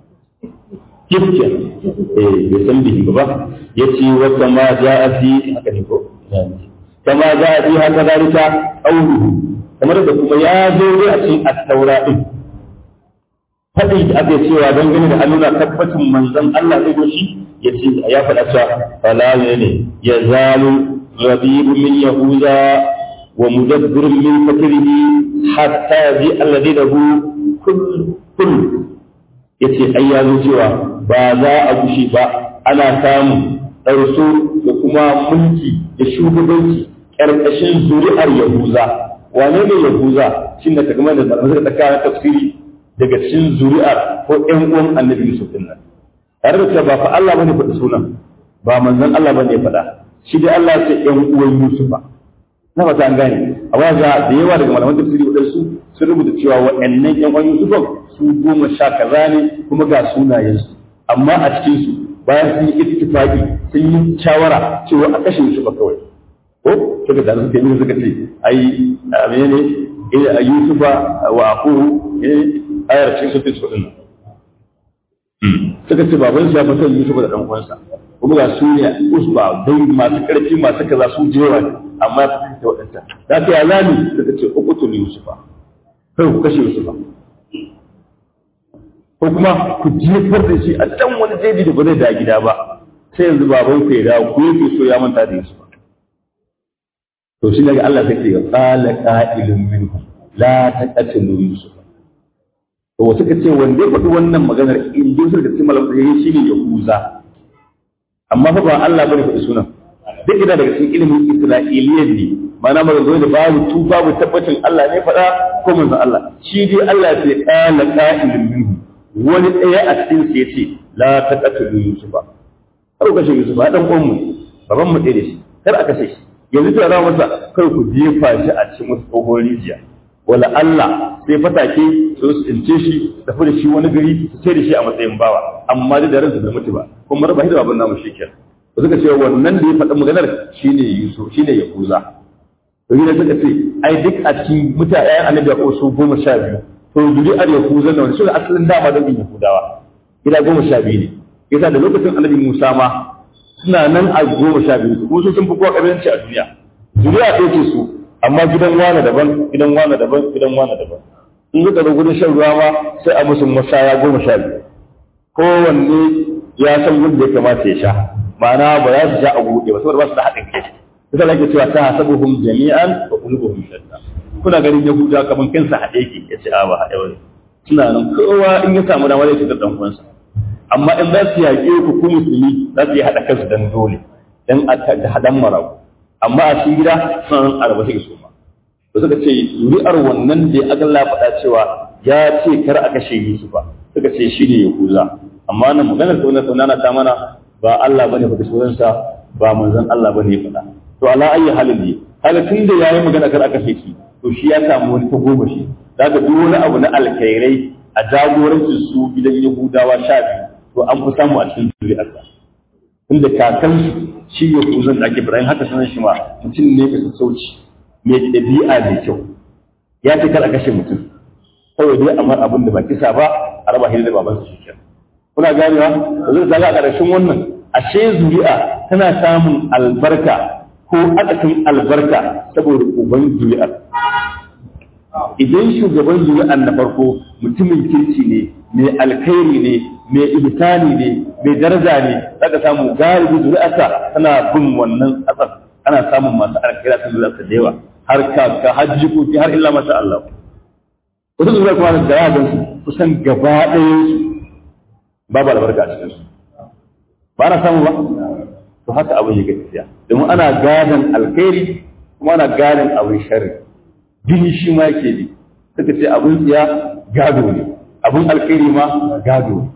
kifke eh bai san bihi ba yace wa kama ja'a fi haka ne ko kama ja'a fi haka dalika qawluhu kamar da kuma ya zo ne a cikin at-taura din faɗi da aka cewa don gani da nuna tabbacin manzon Allah zai goshi ya ce ya faɗa cewa fala ne ya zalu rabibu min yahuda wa mudabbir min fakrihi hatta yaji alladhi lahu kull kull yace ai ya zo cewa ba za a gushi ba ana samun ɗarso da kuma mulki da shugabanci ƙarƙashin zuri'ar yahuza wane ne yahuza shin da kamar da malamai suka tsaka tafsiri daga cikin zuri'ar ko ƴan uwan annabi Yusuf din nan tare da cewa ba fa Allah bane faɗi sunan ba manzon Allah bane faɗa shi dai Allah ce ƴan uwan Yusuf na fata an gane amma za da yawa daga malaman tafsiri wadansu sun rubuta cewa waɗannan ƴan uwan Yusuf su goma sha kaza ne kuma ga sunayensu amma a cikin su bayan sun yi ittifaqi sun yi shawara cewa a kashe Yusuf kawai ko suka da suka yi suka ce ai menene eh Yusufa wa aquhu ayar cikin sufin su ɗin suka ce baban ya fi son Yusuf da ɗan uwansa kuma ga su ne usba dai masu ƙarfi masu kaza su jewa ne amma ya fi ta waɗanta da ta ya zani suka ce uqtul Yusufa kai ku kashe Yusufa ko kuma ku jefar da shi a can wani jeji da ba zai da gida ba sai yanzu baban ku ya dawo ku yake so ya manta da Yusufa to shi daga Allah sai ya qala qa'ilun minhum la taqtulu Yusufa to wasu ka ce wanda ya faɗi wannan maganar in ji su da cikin malam ya shi ne ya kuza amma fa ba Allah bane faɗi sunan duk ina daga cikin ilimin Isra'iliyan ne ma'ana magana da babu tu babu tabbacin Allah ne faɗa ko manzon Allah shi dai Allah ya ce qala qa'ilun minhu wani ɗaya a cikin su yace la taqatulu yusufa kar ku kashe yusufa dan uwan mu baban mu ɗaya da shi kar a kashe shi yanzu ta zama masa kar ku jefa shi a cikin wasu tsohon rijiya wala Allah sai fatake su su tsince shi tafi da shi wani gari su ce da shi a matsayin bawa amma da ransa bai mutu ba kuma raba da babban namu shikenan ba suka ce wannan da ya faɗi maganar shine Yusuf shine Yahuza to ne suka ce ai duk a cikin mutane ayan annabi ya su goma sha biyu to zuri'ar Yahuza na wani sune asalin dama da bin Yahudawa gida goma sha biyu ne yasa da lokacin annabi Musa ma suna nan a goma sha biyu su sun fi kowa kabilanci a duniya zuri'a ɗaya ce su amma gidan wane daban gidan wane daban gidan wane daban in suka zo gudun shan ruwa ma sai a musu mashaya goma sha biyu kowanne ya san gudun da ya kamata ya sha ma'ana ba za su sha a buɗe ba saboda ba su da haɗin kai ita nake cewa ta hasabuhum jami'an wa qulubuhum shatta kuna ganin yahuda kaman kansa haɗe ke ya ce a ba haɗe ba suna nan kowa in ya samu dama zai shiga dan uwansa amma in za su yaƙe ku ku musulmi za su yi haɗa kansu dan dole dan a haɗan marabu amma a cikin gida suna nan araba suke so ma da suka ce zuri'ar wannan da aka Allah faɗa cewa ya ce kar a kashe Yusufa suka ce shi ne Yahuza amma nan maganar ta wannan sunana ta mana ba Allah bane faɗi sunansa ba manzon Allah bane faɗa to ala ayi halin ne kaga tun da yayi magana kar a kashe shi to shi ya samu wani ta goma shi daga duk wani abu na alkhairai a jagorancin su gidan Yahudawa sha biyu to an fi samu a cikin zuri'arsa inda kakansu shi ya kuzan da ake Ibrahim haka sanar shi ma mutum ne mai sassauci mai ɗabi'a mai kyau ya ce kar a kashe mutum kawai dai amma abin da ba kisa ba a raba hidda da babansa shi kenan kuna ganewa da zai zaga a ƙarshen wannan ashe zuri'a tana samun albarka ko akasin albarka saboda uban zuri'ar idan shugaban zuri'ar na farko mutumin kirki ne mai alkhairi ne mai ihsani ne mai daraja ne zaka samu galibi zuri'arsa tana bin wannan asar ana samun masu alkhairi a zuri'arsa da yawa har kaka har jikoki har illa masha Allah wasu zuri'ar kuma da ya gansu kusan gaba ɗayan su babu albarka a cikin su ba na samu ba to haka abin yake tafiya domin ana gadon alkhairi kuma ana gadon abin sharri jini shi ma yake bi suka ce abin tsiya gado ne abin alkhairi ma gado ne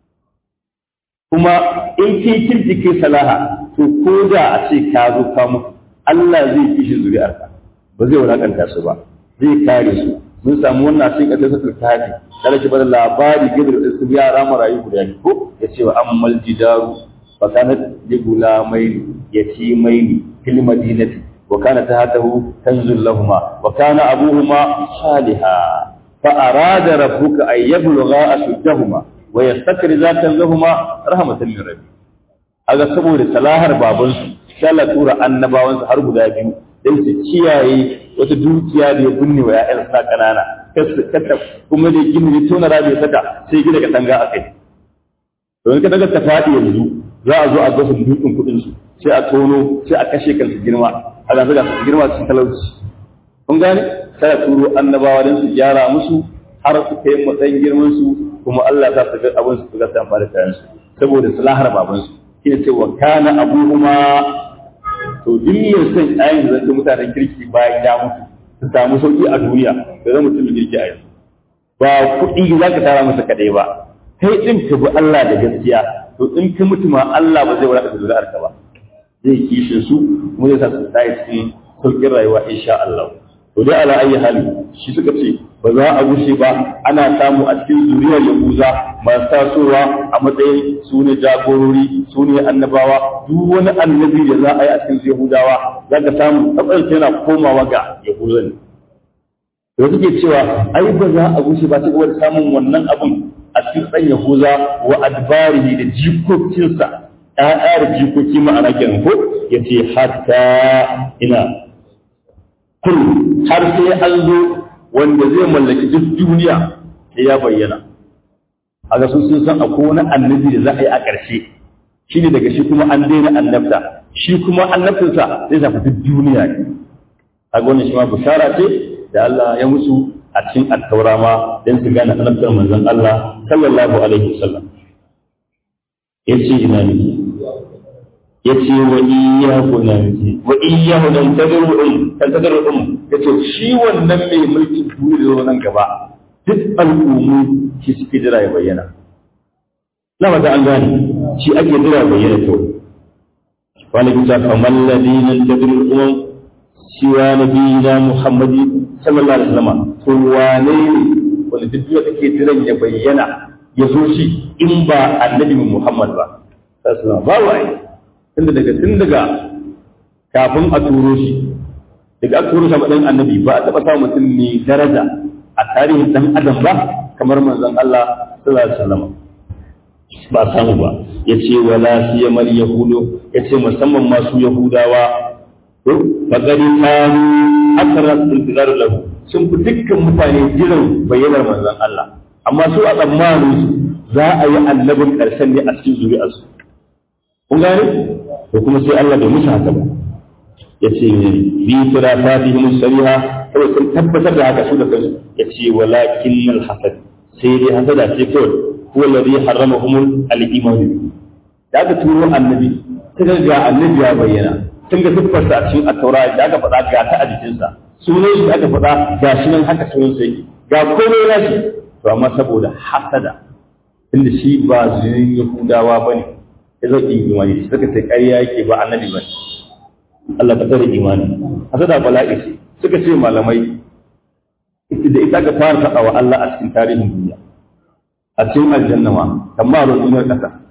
kuma in kai kirki kai salaha to ko da a ce ka zo ka mutu Allah zai kishi zuri'arka ba zai wulakanta su ba zai kare su mun samu wannan cikin kasar sa tafi kada ki bada labari gidan da su yara marayu guda biyu ko ya ce wa ammal jidaru fa kanat li gulamaini yatimaini fil madinati wa kana tahtahu kanzul lahumu wa kana abuhuma salihah fa arada rabbuka ay yablugha ashuddahuma wa yastakriza kanzahuma rahmatan min rabbi aga saboda salahar babansu sai Allah tura annabawansu har guda biyu dan su kiyaye wata dukiya da ya binne wa ‘ya'yan sa ƙanana, kata kuma da gini ne tona rabi ya saka sai gina ka tanga a kai. Domin ka daga ta faɗi yanzu za a zo a gasa dukkan kuɗin su sai a tono sai a kashe kansu girma a ga suka su girma cikin talauci. Kun gane? Sai a turo annabawa don su gyara musu har su kai matsayin girman su kuma Allah ta su ga abin su ga su amfani da kayan su saboda salahar babansu. Shi ne cewa kana abuhuma to duk mai son ayin da zai mutanen kirki bayan ya mutu su samu sauki a duniya da zama mutum kirki a yanzu ba kuɗi za ka tara masa kaɗai ba kai ɗin ka bi Allah da gaskiya to in ka mutu ma Allah ba zai wadata zuri'ar ka ba zai kishin su kuma zai sa su tsaye cikin sauƙin rayuwa insha Allah to dai ala ayi hali shi suka ce ba za a gushe ba ana samu a cikin zuriyar yahuza masu tasowa a matsayin su ne jagorori su ne annabawa duk wani annabi da za a yi a cikin yahudawa za ka samu tsatsarsa yana komawa ga yahuza ne da suke cewa ai ba za a gushe ba cikin da samun wannan abun a cikin ɗan yahuza wa adbarihi da jikokinsa ‘ya'ya da jikoki ma'ana kenan ko ya ce hatta ina kun har sai an zo wanda zai mallaki duk duniya sai ya bayyana a ga sun san akwai wani annabi da za a yi a ƙarshe shi ne daga shi kuma an daina annabta shi kuma annabtinsa zai shafi duk duniya ne a ga wannan shi ma bishara ce da Allah ya musu a cikin attaura ma don su gane annabtar manzon Allah sallallahu alaihi wasallam yace ina ne yace wa iyyahu nan wa iyyahu nan tadruhum tadruhum yace shi wannan mai mulkin duniya nan gaba duk al'ummu shi suke jira ya bayyana na mata an gane shi ake jira ya bayyana to wani bisa kamar ladina tadruhum siwa nabiyina muhammadi sallallahu alaihi wasallam to wane ne wanda duk duniya take jiran ya bayyana ya zo shi in ba annabi muhammad ba sallallahu alaihi wasallam ba wai tunda daga tun daga kafin a turo shi daga aka turo shi matsayin annabi ba a taɓa samun mutum mai daraja a tarihin ɗan adam ba kamar manzon Allah sallallahu alaihi wasallam ba samu ba ya ce wala siyamal yahudu ya ce musamman masu yahudawa faqadi kanu akara intizar lahu sun fi dukkan mutane jiran bayyanar manzon Allah amma su a tsammanin su za a yi annabin ƙarshen ne a cikin zuri'arsu kun gane ko kuma sai Allah bai musu haka ba ya ce bi firafatihim sariha kawai sun tabbatar da haka su da kansu ya ce walakin alhasad sai dai hasada ce kawai huwa alladhi harramahum al-iman da aka turo annabi sai ga annabi ya bayyana sun ga siffarsa a cikin at-taura da aka faɗa ga ta a jikinsa sunan shi aka faɗa ga shi nan haka sunan sai ga komai na shi to amma saboda hasada inda shi ba zuyin yahudawa bane ya zo in imani suka ce ƙarya yake ba annabi ba Allah ka tsare imani hasada bala'i ce suka ce malamai da ita ka fara taɓa wa Allah a cikin tarihin duniya a cikin aljanna ma kamar duniyar ƙasa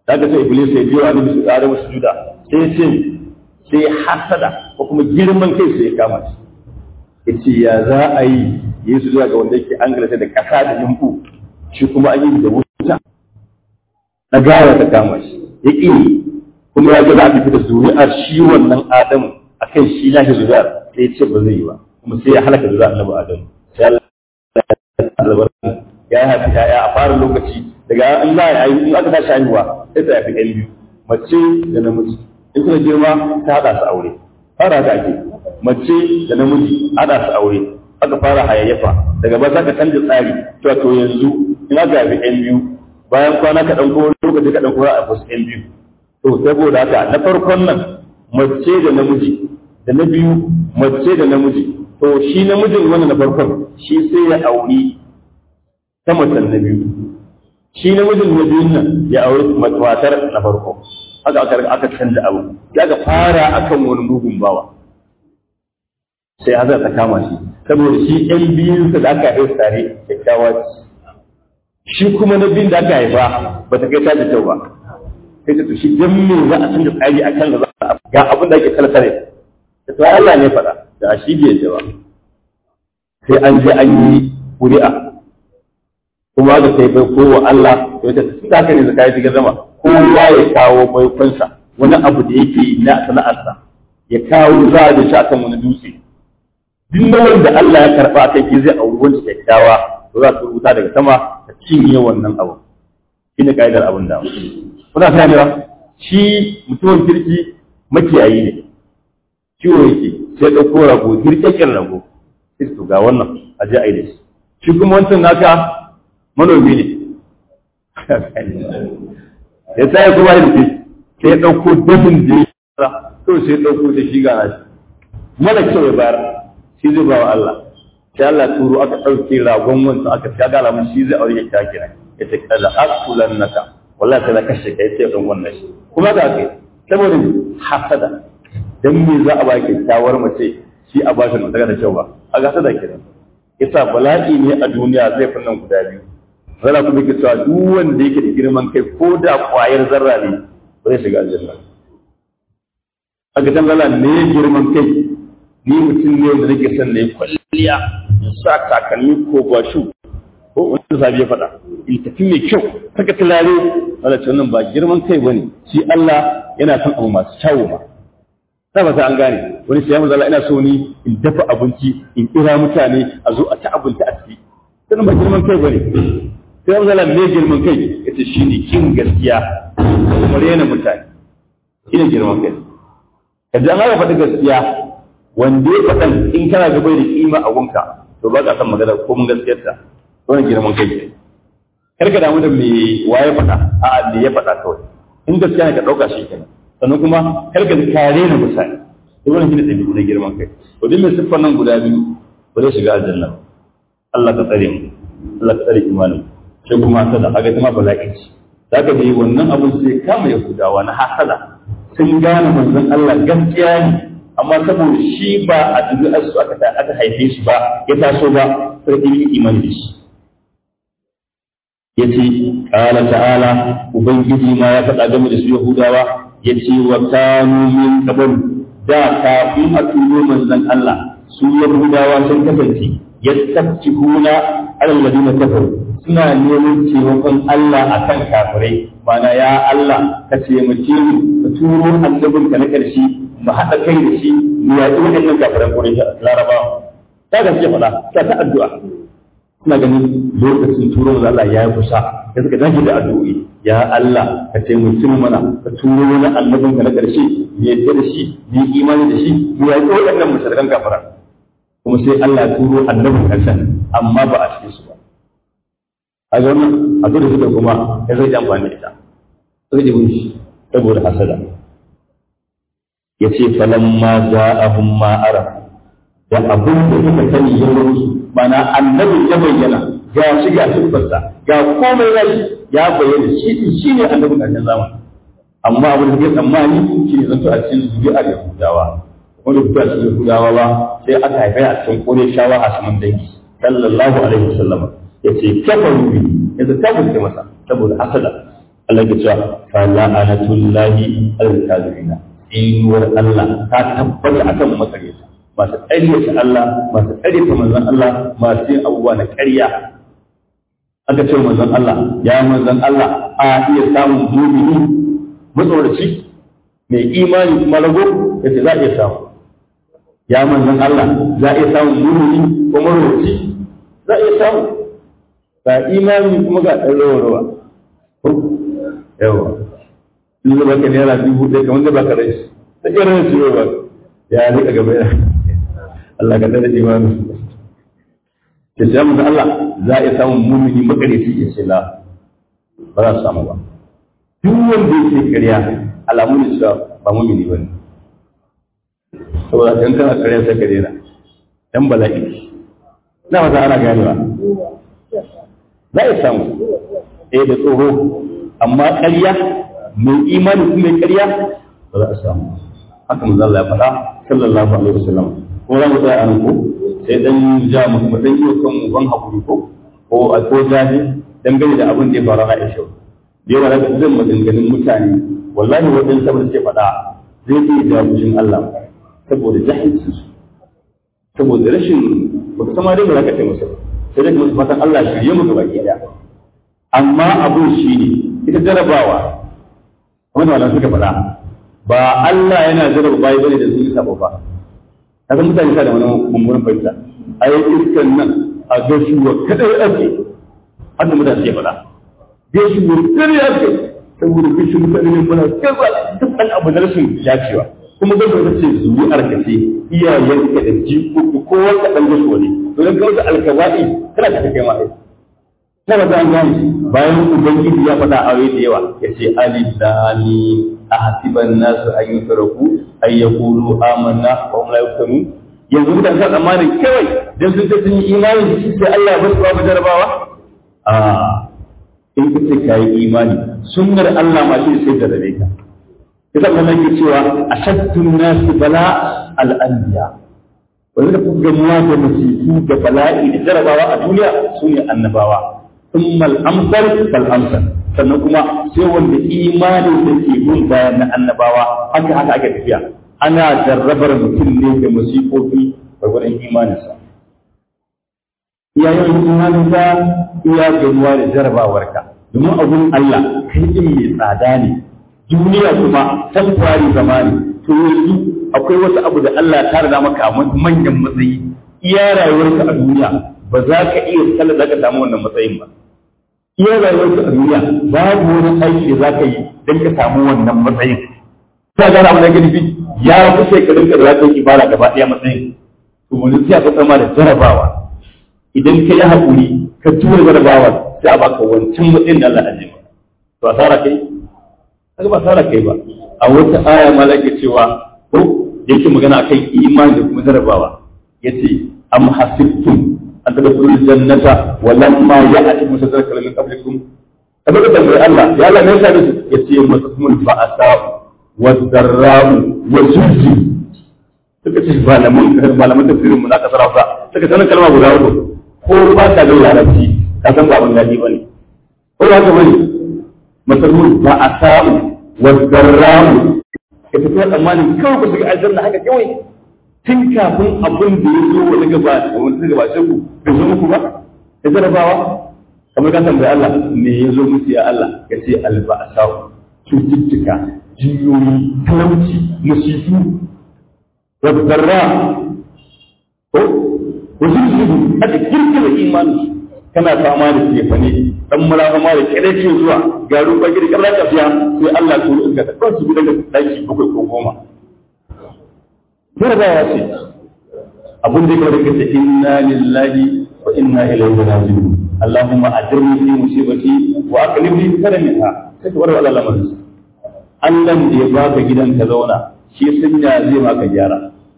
daga sai iblis ya biyo annabi su ƙara musu juda sai ce sai hasada ko kuma girman kai sai ya kama shi yace ya za a yi yi su zuwa ga wanda yake an galata da ƙasa da yimbu shi kuma an yi da wuta na gawa ta kama shi ya ƙi kuma ya ga za a fita da zuri'ar shi wannan adamu akan shi na shi zuri'ar sai ya ce ba zai yi ba kuma sai ya halaka zuri'ar annabi adamu sai Allah ya yi haifi ya'ya a fara lokaci daga an za a yi in aka tashi haihuwa sai ta haifi ɗan biyu mace da namiji in suka girma ta haɗa su aure fara haka ake mace da namiji haɗa su aure aka fara hayayyafa daga ba za ka canza tsari to to yanzu in aka haifi ɗan biyu bayan kwana ka ɗan kowa lokaci ka ɗan kowa a wasu ɗan biyu to saboda haka na farkon nan mace da namiji da na biyu mace da namiji to shi namijin wannan na farkon shi sai ya auri ta macen na biyu shi namijin na biyun nan ya auri matar na farko haka aka aka canza abu ya ga fara akan wani mugun bawa sai hazar ta kama shi saboda shi ɗan biyun da aka haifa tare kyakkyawa ce shi kuma na biyun da aka haifa ba ta kai ta da kyau ba sai ta shi dan me za a canza tsari akan da za a ga abin da ake kalkare to Allah ne faɗa da a shi bai ba sai an je an yi ƙuri'a kuma da sai bai kowa Allah to ita ta haka ne zakai diga zama kowa ya kawo baikonsa wani abu da yake yi na sana'arsa ya kawo za da shi akan wani dutse duk nauyin da Allah ya karba a kai zai auri wanda kyakkyawa to za su rubuta daga sama ta cinye wannan abu shine kaidar abin da kuna sani ba shi mutumin kirki makiyayi ne ciwo yake sai ɗauko rago girkekin rago sai su ga wannan a je a yi da shi shi kuma wancan naka manomi ne ya tsaye kuma yin fi sai ya ɗauko dafin da ya to sai ya ɗauko da shi gana shi mara kyau ya bayar shi zai ba wa Allah sai Allah turo aka ɗauke ragon wancan aka ta gala mun shi zai aure ya ta kira ya ce kaza akulan naka wallahi sai na kashe kai sai ɗan wannan shi kuma ga kai saboda hasada dan me za a ba kyakkyawar mace shi a ba shi mutaka da kyau ba a ga hasada kenan yasa bala'i ne a duniya zai fi nan guda biyu zara kuma ke cewa duk wanda yake da girman kai ko da kwayar zarra ne ba zai shiga aljanna aka tambala ne girman kai ni mutum ne wanda nake son na yi kwalliya in sa takalmi ko bashu ko wanda sabi ya faɗa in tafi mai kyau saka tulare wanda ce wannan ba girman kai bane shi Allah yana son abu masu kyawu ba ta ba an gane wani sai mu zalla ina so ni in dafa abinci in kira mutane a zo a ci abinci a ciki sannan ba girman kai bane sai mu zalla me girman kai yace shine kin gaskiya kuma rena mutane shine girman kai kaje an ga faɗi gaskiya wanda ya faɗan in kana ga bai da kima a gunka to ba ka san magana ko mun gaskiyar ta wannan girman kai ne kar ka damu da me waye faɗa a'a me ya faɗa kawai in gaskiya ne ka ɗauka shi kenan sannan kuma kar ka kare na mutane to wannan shine ɗabi'u na girman kai to duk mai siffar nan guda biyu ba zai shiga aljanna ba Allah ka tsare mu Allah ka tsare imanin sai kuma hasada kaga kuma bala'i ce zaka da wannan abun sai kama yahudawa na hasada sun gane manzon Allah gaskiya ne amma saboda shi ba a zuri'ar su aka aka haife shi ba ya taso ba sai yi imani da shi yace qala ta'ala ubangiji ma ya faɗa game da su yahudawa yace wa kanu min qabl da kafin a turo manzon Allah su yahudawa sun kasance yastaftikuna alal ladina kafaru suna neman taimakon Allah akan kafirai mana ya Allah ka taimake mu ka turo annabin ka na karshe mu haɗa kai da shi mu yaƙi waɗannan kafiran kurai larabawa ta gaske faɗa ta ta addu'a suna ganin lokacin turo da Allah ya yi kusa ya suka dage da addu'o'i ya Allah ka taimaki mu mana ka turo wani annabin ka na ƙarshe mu yadda da shi mu yi imani da shi mu yaƙi waɗannan mushrikan kafara kuma sai Allah ya turo annabin ƙarshen amma ba a cikin su ba a ga wannan a da suka kuma ya zai amfani da ita sai da shi saboda hasada yace falamma za'ahum ma arafu da abin da suka sani ya musu mana annabi ya bayyana ga shi ga siffarsa ga komai ya ya bayyana shi shi ne annabin ƙarshen zamani amma abin da ke tsammani shi ne zanto a cikin zuri'ar yahudawa wanda fito a cikin yahudawa ba sai aka haifa a cikin kore shawa a saman dangi sallallahu alaihi wasallam ya ce kafaru bi ya ta kafirce masa saboda hasada Allah ke cewa fa la'anatullahi al-kafirina inuwar Allah ta tabbata akan makareta masu ƙaryata Allah masu ƙaryata manzon Allah masu yin abubuwa na ƙarya aka ce manzon Allah ya manzon Allah a iya samun mumini matsoraci mai imani kuma rago yace za a iya samu ya manzon Allah za a iya samun mumini ko matsoraci za a iya samu ga imani kuma ga ɗan rawa yawa in zaba ka naira dubu ɗaya kamar da baka rai ta irin su yawa ya rika gaba ya Allah ka tsare imani ke ce mu Allah za a samu mumini makarici ya ce la ba za su samu ba duk wanda yake ƙarya alamu ne cewa ba mumini ba ne saboda kan kana ƙarya sai ka daina dan bala'i na wata ana ganewa za a samu eh da tsoro amma ƙarya mai imani kuma ƙarya ba za a samu haka manzo Allah ya faɗa sallallahu alaihi wasallam ko za mu tsaya a nan ko sai dan ja mu kuma dan yi kan mu ban hakuri ko ko a ko jahi dangane da abin da ya faru a Aisha da yawa daga zan maganganun mutane wallahi wajen saboda suke faɗa zai iya da fushin Allah saboda jahilci saboda rashin baka sama dai ba za ka ce musu sai dai musu fatan Allah shirye mu gaba ki daya amma abun shi ne ita jarabawa wanda wala suka faɗa ba Allah yana jaraba bayi bane da sun yi sabo ba kaga mutane sa da wani mummunan fahimta a yi iskan nan a gashuwa kadai ake haka mutane suke faɗa gashuwa kadai ake saboda gashin mutane ne muna kaza duk an abu na rashin dacewa kuma zan ta ce zuri'ar ka ce iyayenka da jikoki kowa ka ɗan gashuwa ne don ka wata alkaba'i kana ka kai ma aiki na ba an gane bayan ubangiji ya faɗa aure da yawa ya ce alif lami a hasiban nasu an yi faraku an ya kulu amanna wa hum la yuftanu yanzu mutane sa tsammanin kawai dan sun ce sun yi imani da shi sai Allah ba su ba jarabawa a in ka ce ka yi imani sunnar Allah ma shi sai da rabe ka kisa kuma nake cewa ashaddun nasu bala al-anbiya wanda da kuka gamuwa da musifu da bala'i da jarabawa a duniya su ne annabawa ثم الأمثل فالأمثل sannan kuma sai wanda imanin da ke bin bayan na annabawa haka haka ake tafiya ana jarrabar mutum ne da musifofi gwargwadon imaninsa iya yawan imaninsa iya ganuwa da jarrabawarka domin abun Allah kai din mai tsada ne duniya kuma temporary zamani to yanzu akwai wasu abu da Allah ya tara maka a manyan matsayi iya rayuwarka a duniya ba za ka iya sallar da ka samu wannan matsayin ba iya rayuwarka a duniya babu wani aiki da za ka yi don ka samu wannan matsayin ta gana abu da gani ya fi shekarun ka da za ka yi ibara gaba ɗaya matsayin to wani sai ka tsama da jarabawa idan ka yi haƙuri ka tura jarabawa sai a baka wancan matsayin da Allah ya to asara kai kaga ba asara kai ba a wata aya ma lake cewa ko yake magana akan imani da kuma jarabawa yace am hasibtum an tadkhulul jannata wa lamma ya'tikum sadrakal min qablikum kaga da tambayi Allah ya Allah ne sai ya ce masumul ba'asa wa darra'u wa zulzi suka ce malaman malaman tafsirin mu na kasar Hausa suka sanar kalma guda uku ko ba ka da larabci ka san ba abin daɗi bane ko ba ka bane masumul ba'asa wa darra'u ka tafi tsammanin kawai ku shiga aljanna haka kawai tun kafin abin da ya zo wani gaba wani ta gabace ku bai zo muku ba ya jarabawa kamar ka tambayi Allah me ya zo musu ya Allah ka ce alba'asa cututtuka jiyoyi talauci musifu wadda ko wasu su aka kirkira imani kana fama da tefane dan mura fama da kire ce zuwa garin bagi da karra tafiya sai Allah ya turo ka ta su gidan daki bakwai ko goma jarabawa ce abin da kawai kace inna lillahi wa inna ilaihi raji'un Allahumma ajirni fi musibati wa aqlib li karamika sai ka warwala lamarin Allah da ya baka gidan ka zauna shi sunya zai maka gyara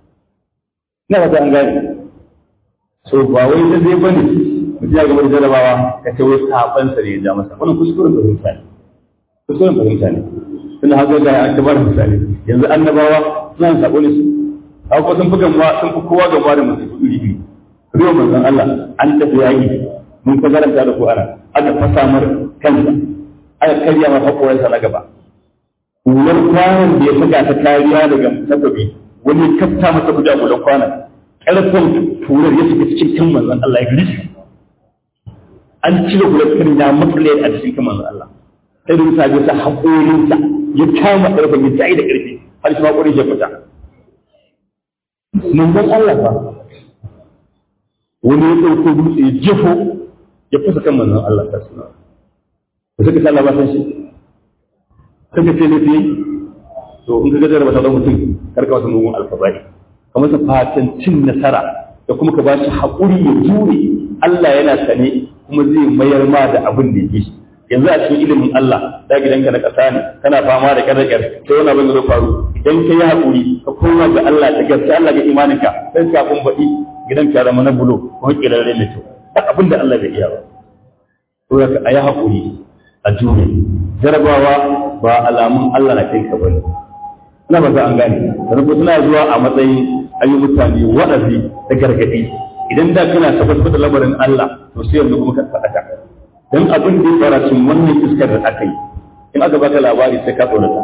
ina ba an gane so ba wai da zai bane mutum ya gaba da jarabawa ka ce wai saban sa ne ya ja masa wannan kuskuren fahimta ne kuskuren fahimta ne tunda haka ga an tabar misali yanzu annabawa suna sabo ne su haka sun fi gamuwa sun fi kowa gamuwa da mutum iri iri riwa manzon Allah an tafi yaƙi mun ka garanta da ku ana aka fasa mar kansa aka karya masa haƙoransa na gaba hular kwanan da ya saka ta kariya daga takobi wani ya kafta masa guda gudan kwanan ƙarfin turar ya shiga cikin kan manzon Allah ya gris an cire hular kan ya matsale a cikin kan manzon Allah sai da mutane sa haƙorinsa ya kama ƙarfin ya tsaye da ƙarfi har shi haƙorin ya fita manzon Allah ba wani ya ɗauko dutse ya jefo ya fasa kan manzon Allah ta suna da suka sa ba san shi kaka ce ne fiye to in ka gajar ba ta mutum karka wasu mugun alfabari ka masa fatan cin nasara da kuma ka ba shi haƙuri ya jure Allah yana sane kuma zai mayar ma da abin da yake yanzu a cikin ilimin Allah da gidanka na ƙasa ne kana fama da ƙarƙar sai wani abin da zai faru idan ka yi haƙuri ka koma ga Allah da gaske Allah ga imaninka sai kafin baɗi gidan ka zama na bulo ko kirarre mai kyau ba abin da Allah bai iya ba to ka ayi haƙuri a jure jarabawa ba alamun Allah na kai ka bane ina ba an gane rubu suna zuwa a matsayin ayi mutane wa'azi da gargadi idan da kana tabbatar da lamarin Allah to sai yanzu kuma ka faɗa dan abin da ya fara cin wannan iskar da aka yi in aka baka labari sai ka tsorata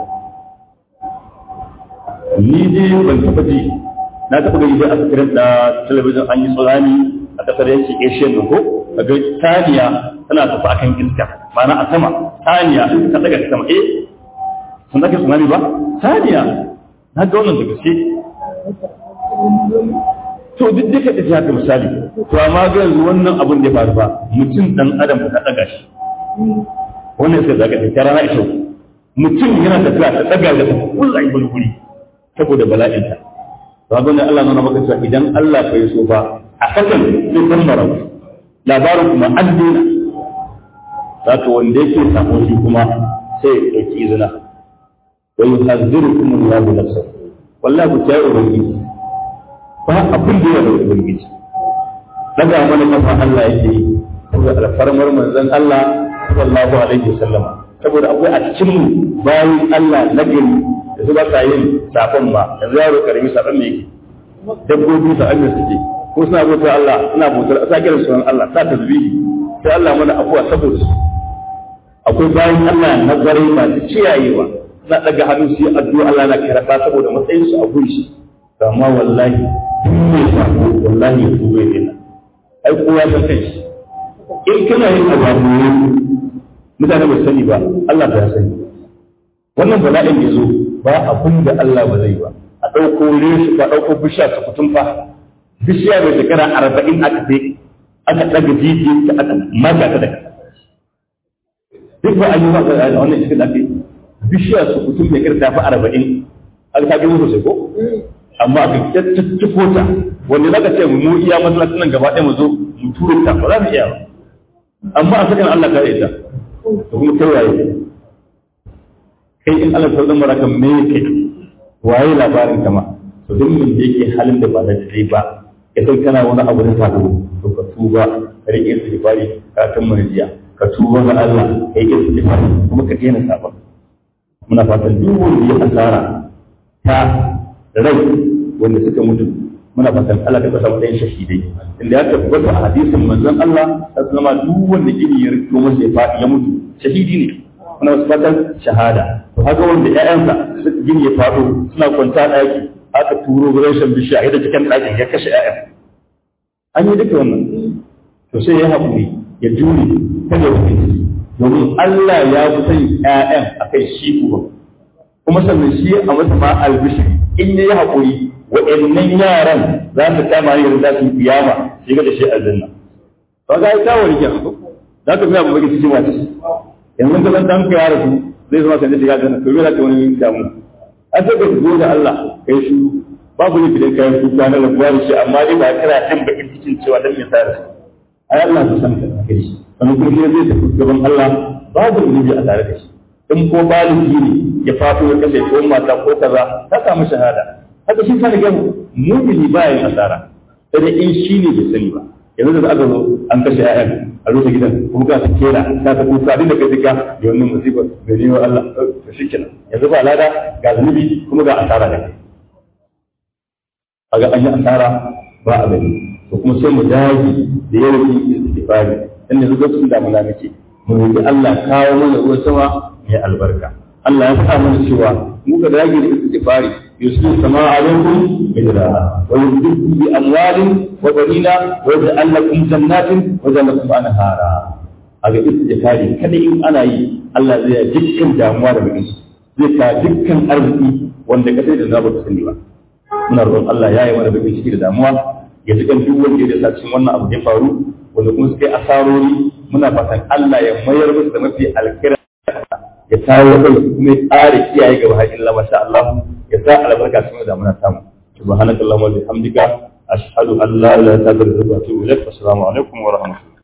ni dai ban taɓa ji na taɓa gani dai a tsirin da talabijin an yi tsunami a ƙasar yankin asian ko kaga taniya tana tafi akan iska ma'ana a sama taniya ta daga sama eh sun zaka tsunami ba taniya na ga wannan da gaske to duk duka da haka misali to amma ga yanzu wannan abin da ya faru ba mutum dan adam ka daga shi wannan sai zaka ta rana isho mutum yana tafiya ta daga da kullai bulbuli saboda bala'inta to abin da Allah nuna maka cewa idan Allah bai so ba a kasan sai san mara labarin kuma an dina zaka wanda yake sako shi kuma sai ya dauki izina wa yuhazzirukum Allahu nafsahu wallahi ku tayi ubangiji ba abin da ya da ubangiji daga mana kafa Allah yake yi saboda alfarmar manzon Allah sallallahu alaihi wasallama saboda akwai a cikin mu bayan Allah na gari da su ba sa yin safon ba yanzu yaro karami safon ne yake dabbobi sa Allah suke ko suna bauta Allah suna bautar sa kira sunan Allah sa tasbihi sai Allah mana afuwa saboda su akwai bayan Allah na gari masu ciyayewa na daga hannu su yi addu'a Allah na karɓa saboda matsayin su a gunshi amma wallahi duk mai sako wallahi ya tuba ne ai kowa san kai shi in kana yin abu mutane ba sani ba Allah ba ya sani wannan bala'in da zo ba abin da Allah ba zai ba a ɗauko reshi ka ɗauko bishiya ta kutun fa bishiya mai shekara arba'in aka sai aka ɗaga jijiyar ta aka maka ta daga duk ba an yi maka a wannan cikin ake bishiya su kutun mai kira ta fi arba'in aka ta gina sosai ko amma aka tattako ta wanda za ka ce mu iya masallacin nan gaba ɗaya mu zo mu tura ta ba za mu iya ba amma a sakan Allah kare ta da kuma kai waye kai in Allah ta zama raka me kai waye labarin kama to duk mun da yake halin da ba da dai ba ya san kana wani abu da sabo to ka tuba ka rike istighfari ka kan marjiya ka tuba ga Allah ka yi istighfari kuma ka daina sabon muna fatan duk wanda ya asara ta rai wanda suka mutu muna fatan Allah ka samu ɗayan shahidai inda ya tabbata a hadisin manzon Allah ta zama duk wanda gini ya rito masa ya faɗi ya mutu shahidi ne muna wasu fatan shahada to haka wanda ƴaƴansa suka gini ya faɗo suna kwanta ɗaki aka turo rashin bishiya a cikin ɗakin ya kashe ƴaƴan an yi duka wannan to sai ya haƙuri ya jure kada ya wuce domin Allah ya fi sani ƴaƴan akan shi uba kuma sannan shi a masa ma albishiri in ya yi haƙuri waɗannan yaran za su kama yin za su yi kiyama shi ga da shi aljanna to ga ita wani ke hanko za ka biya babaki cikin wata shi yanzu ka san dan ka yara su zai zama sanda shiga aljanna to me za ka wani damu an sai ka zo da Allah kai shi babu ne bidan kayan kuka na rabuwa da shi amma dai ba kana jin bakin cikin cewa dan me tsara su ai Allah su san ka kai shi sannan kuma shi zai tafi gaban Allah babu zunubi a tare da shi in ko baligi ne ya fato ya kashe ko mata ko kaza ta samu shahada haka shi kana gan mumini ba yin asara sai in shi ne bai sani ba yanzu da aka zo an kashe ƴaƴan a rufe gidan kuma ka kera ka ta kuka dinda kai duka da wannan musibar da ne wa Allah to shikenan yanzu ba lada ga zunubi kuma ga asara da kai kaga an yi asara ba a gani to kuma sai mu dage da yawan istighfari dan yanzu lokacin da muna muke mu roƙi Allah kawo mana ruwan sama mai albarka Allah ya faɗa mana cewa mu ga dage da istighfari yusul sama alaikum bidrara wa yumdikum bi amwalin wa banina wa yaj'al lakum jannatin wa yaj'al lakum anhara aga istighfari kada in ana yi Allah zai yi dukkan damuwa da bakin zai ka dukkan arziki wanda ka sai da zaba ka sani ba muna roƙon Allah ya yi mana bakin ciki da damuwa ya ji duk wanda ya sa cikin wannan abu da ya faru wanda kuma suka yi asarori muna fatan Allah ya mayar musu da mafi alkira ya tawo kai kuma ya tsare kiyaye gaba har illa masha Allah ya sa albarka cikin da muna samu subhanakallahumma wa bihamdika ashhadu an la ilaha illa anta astaghfiruka wa atubu ilaik assalamu alaikum wa rahmatullahi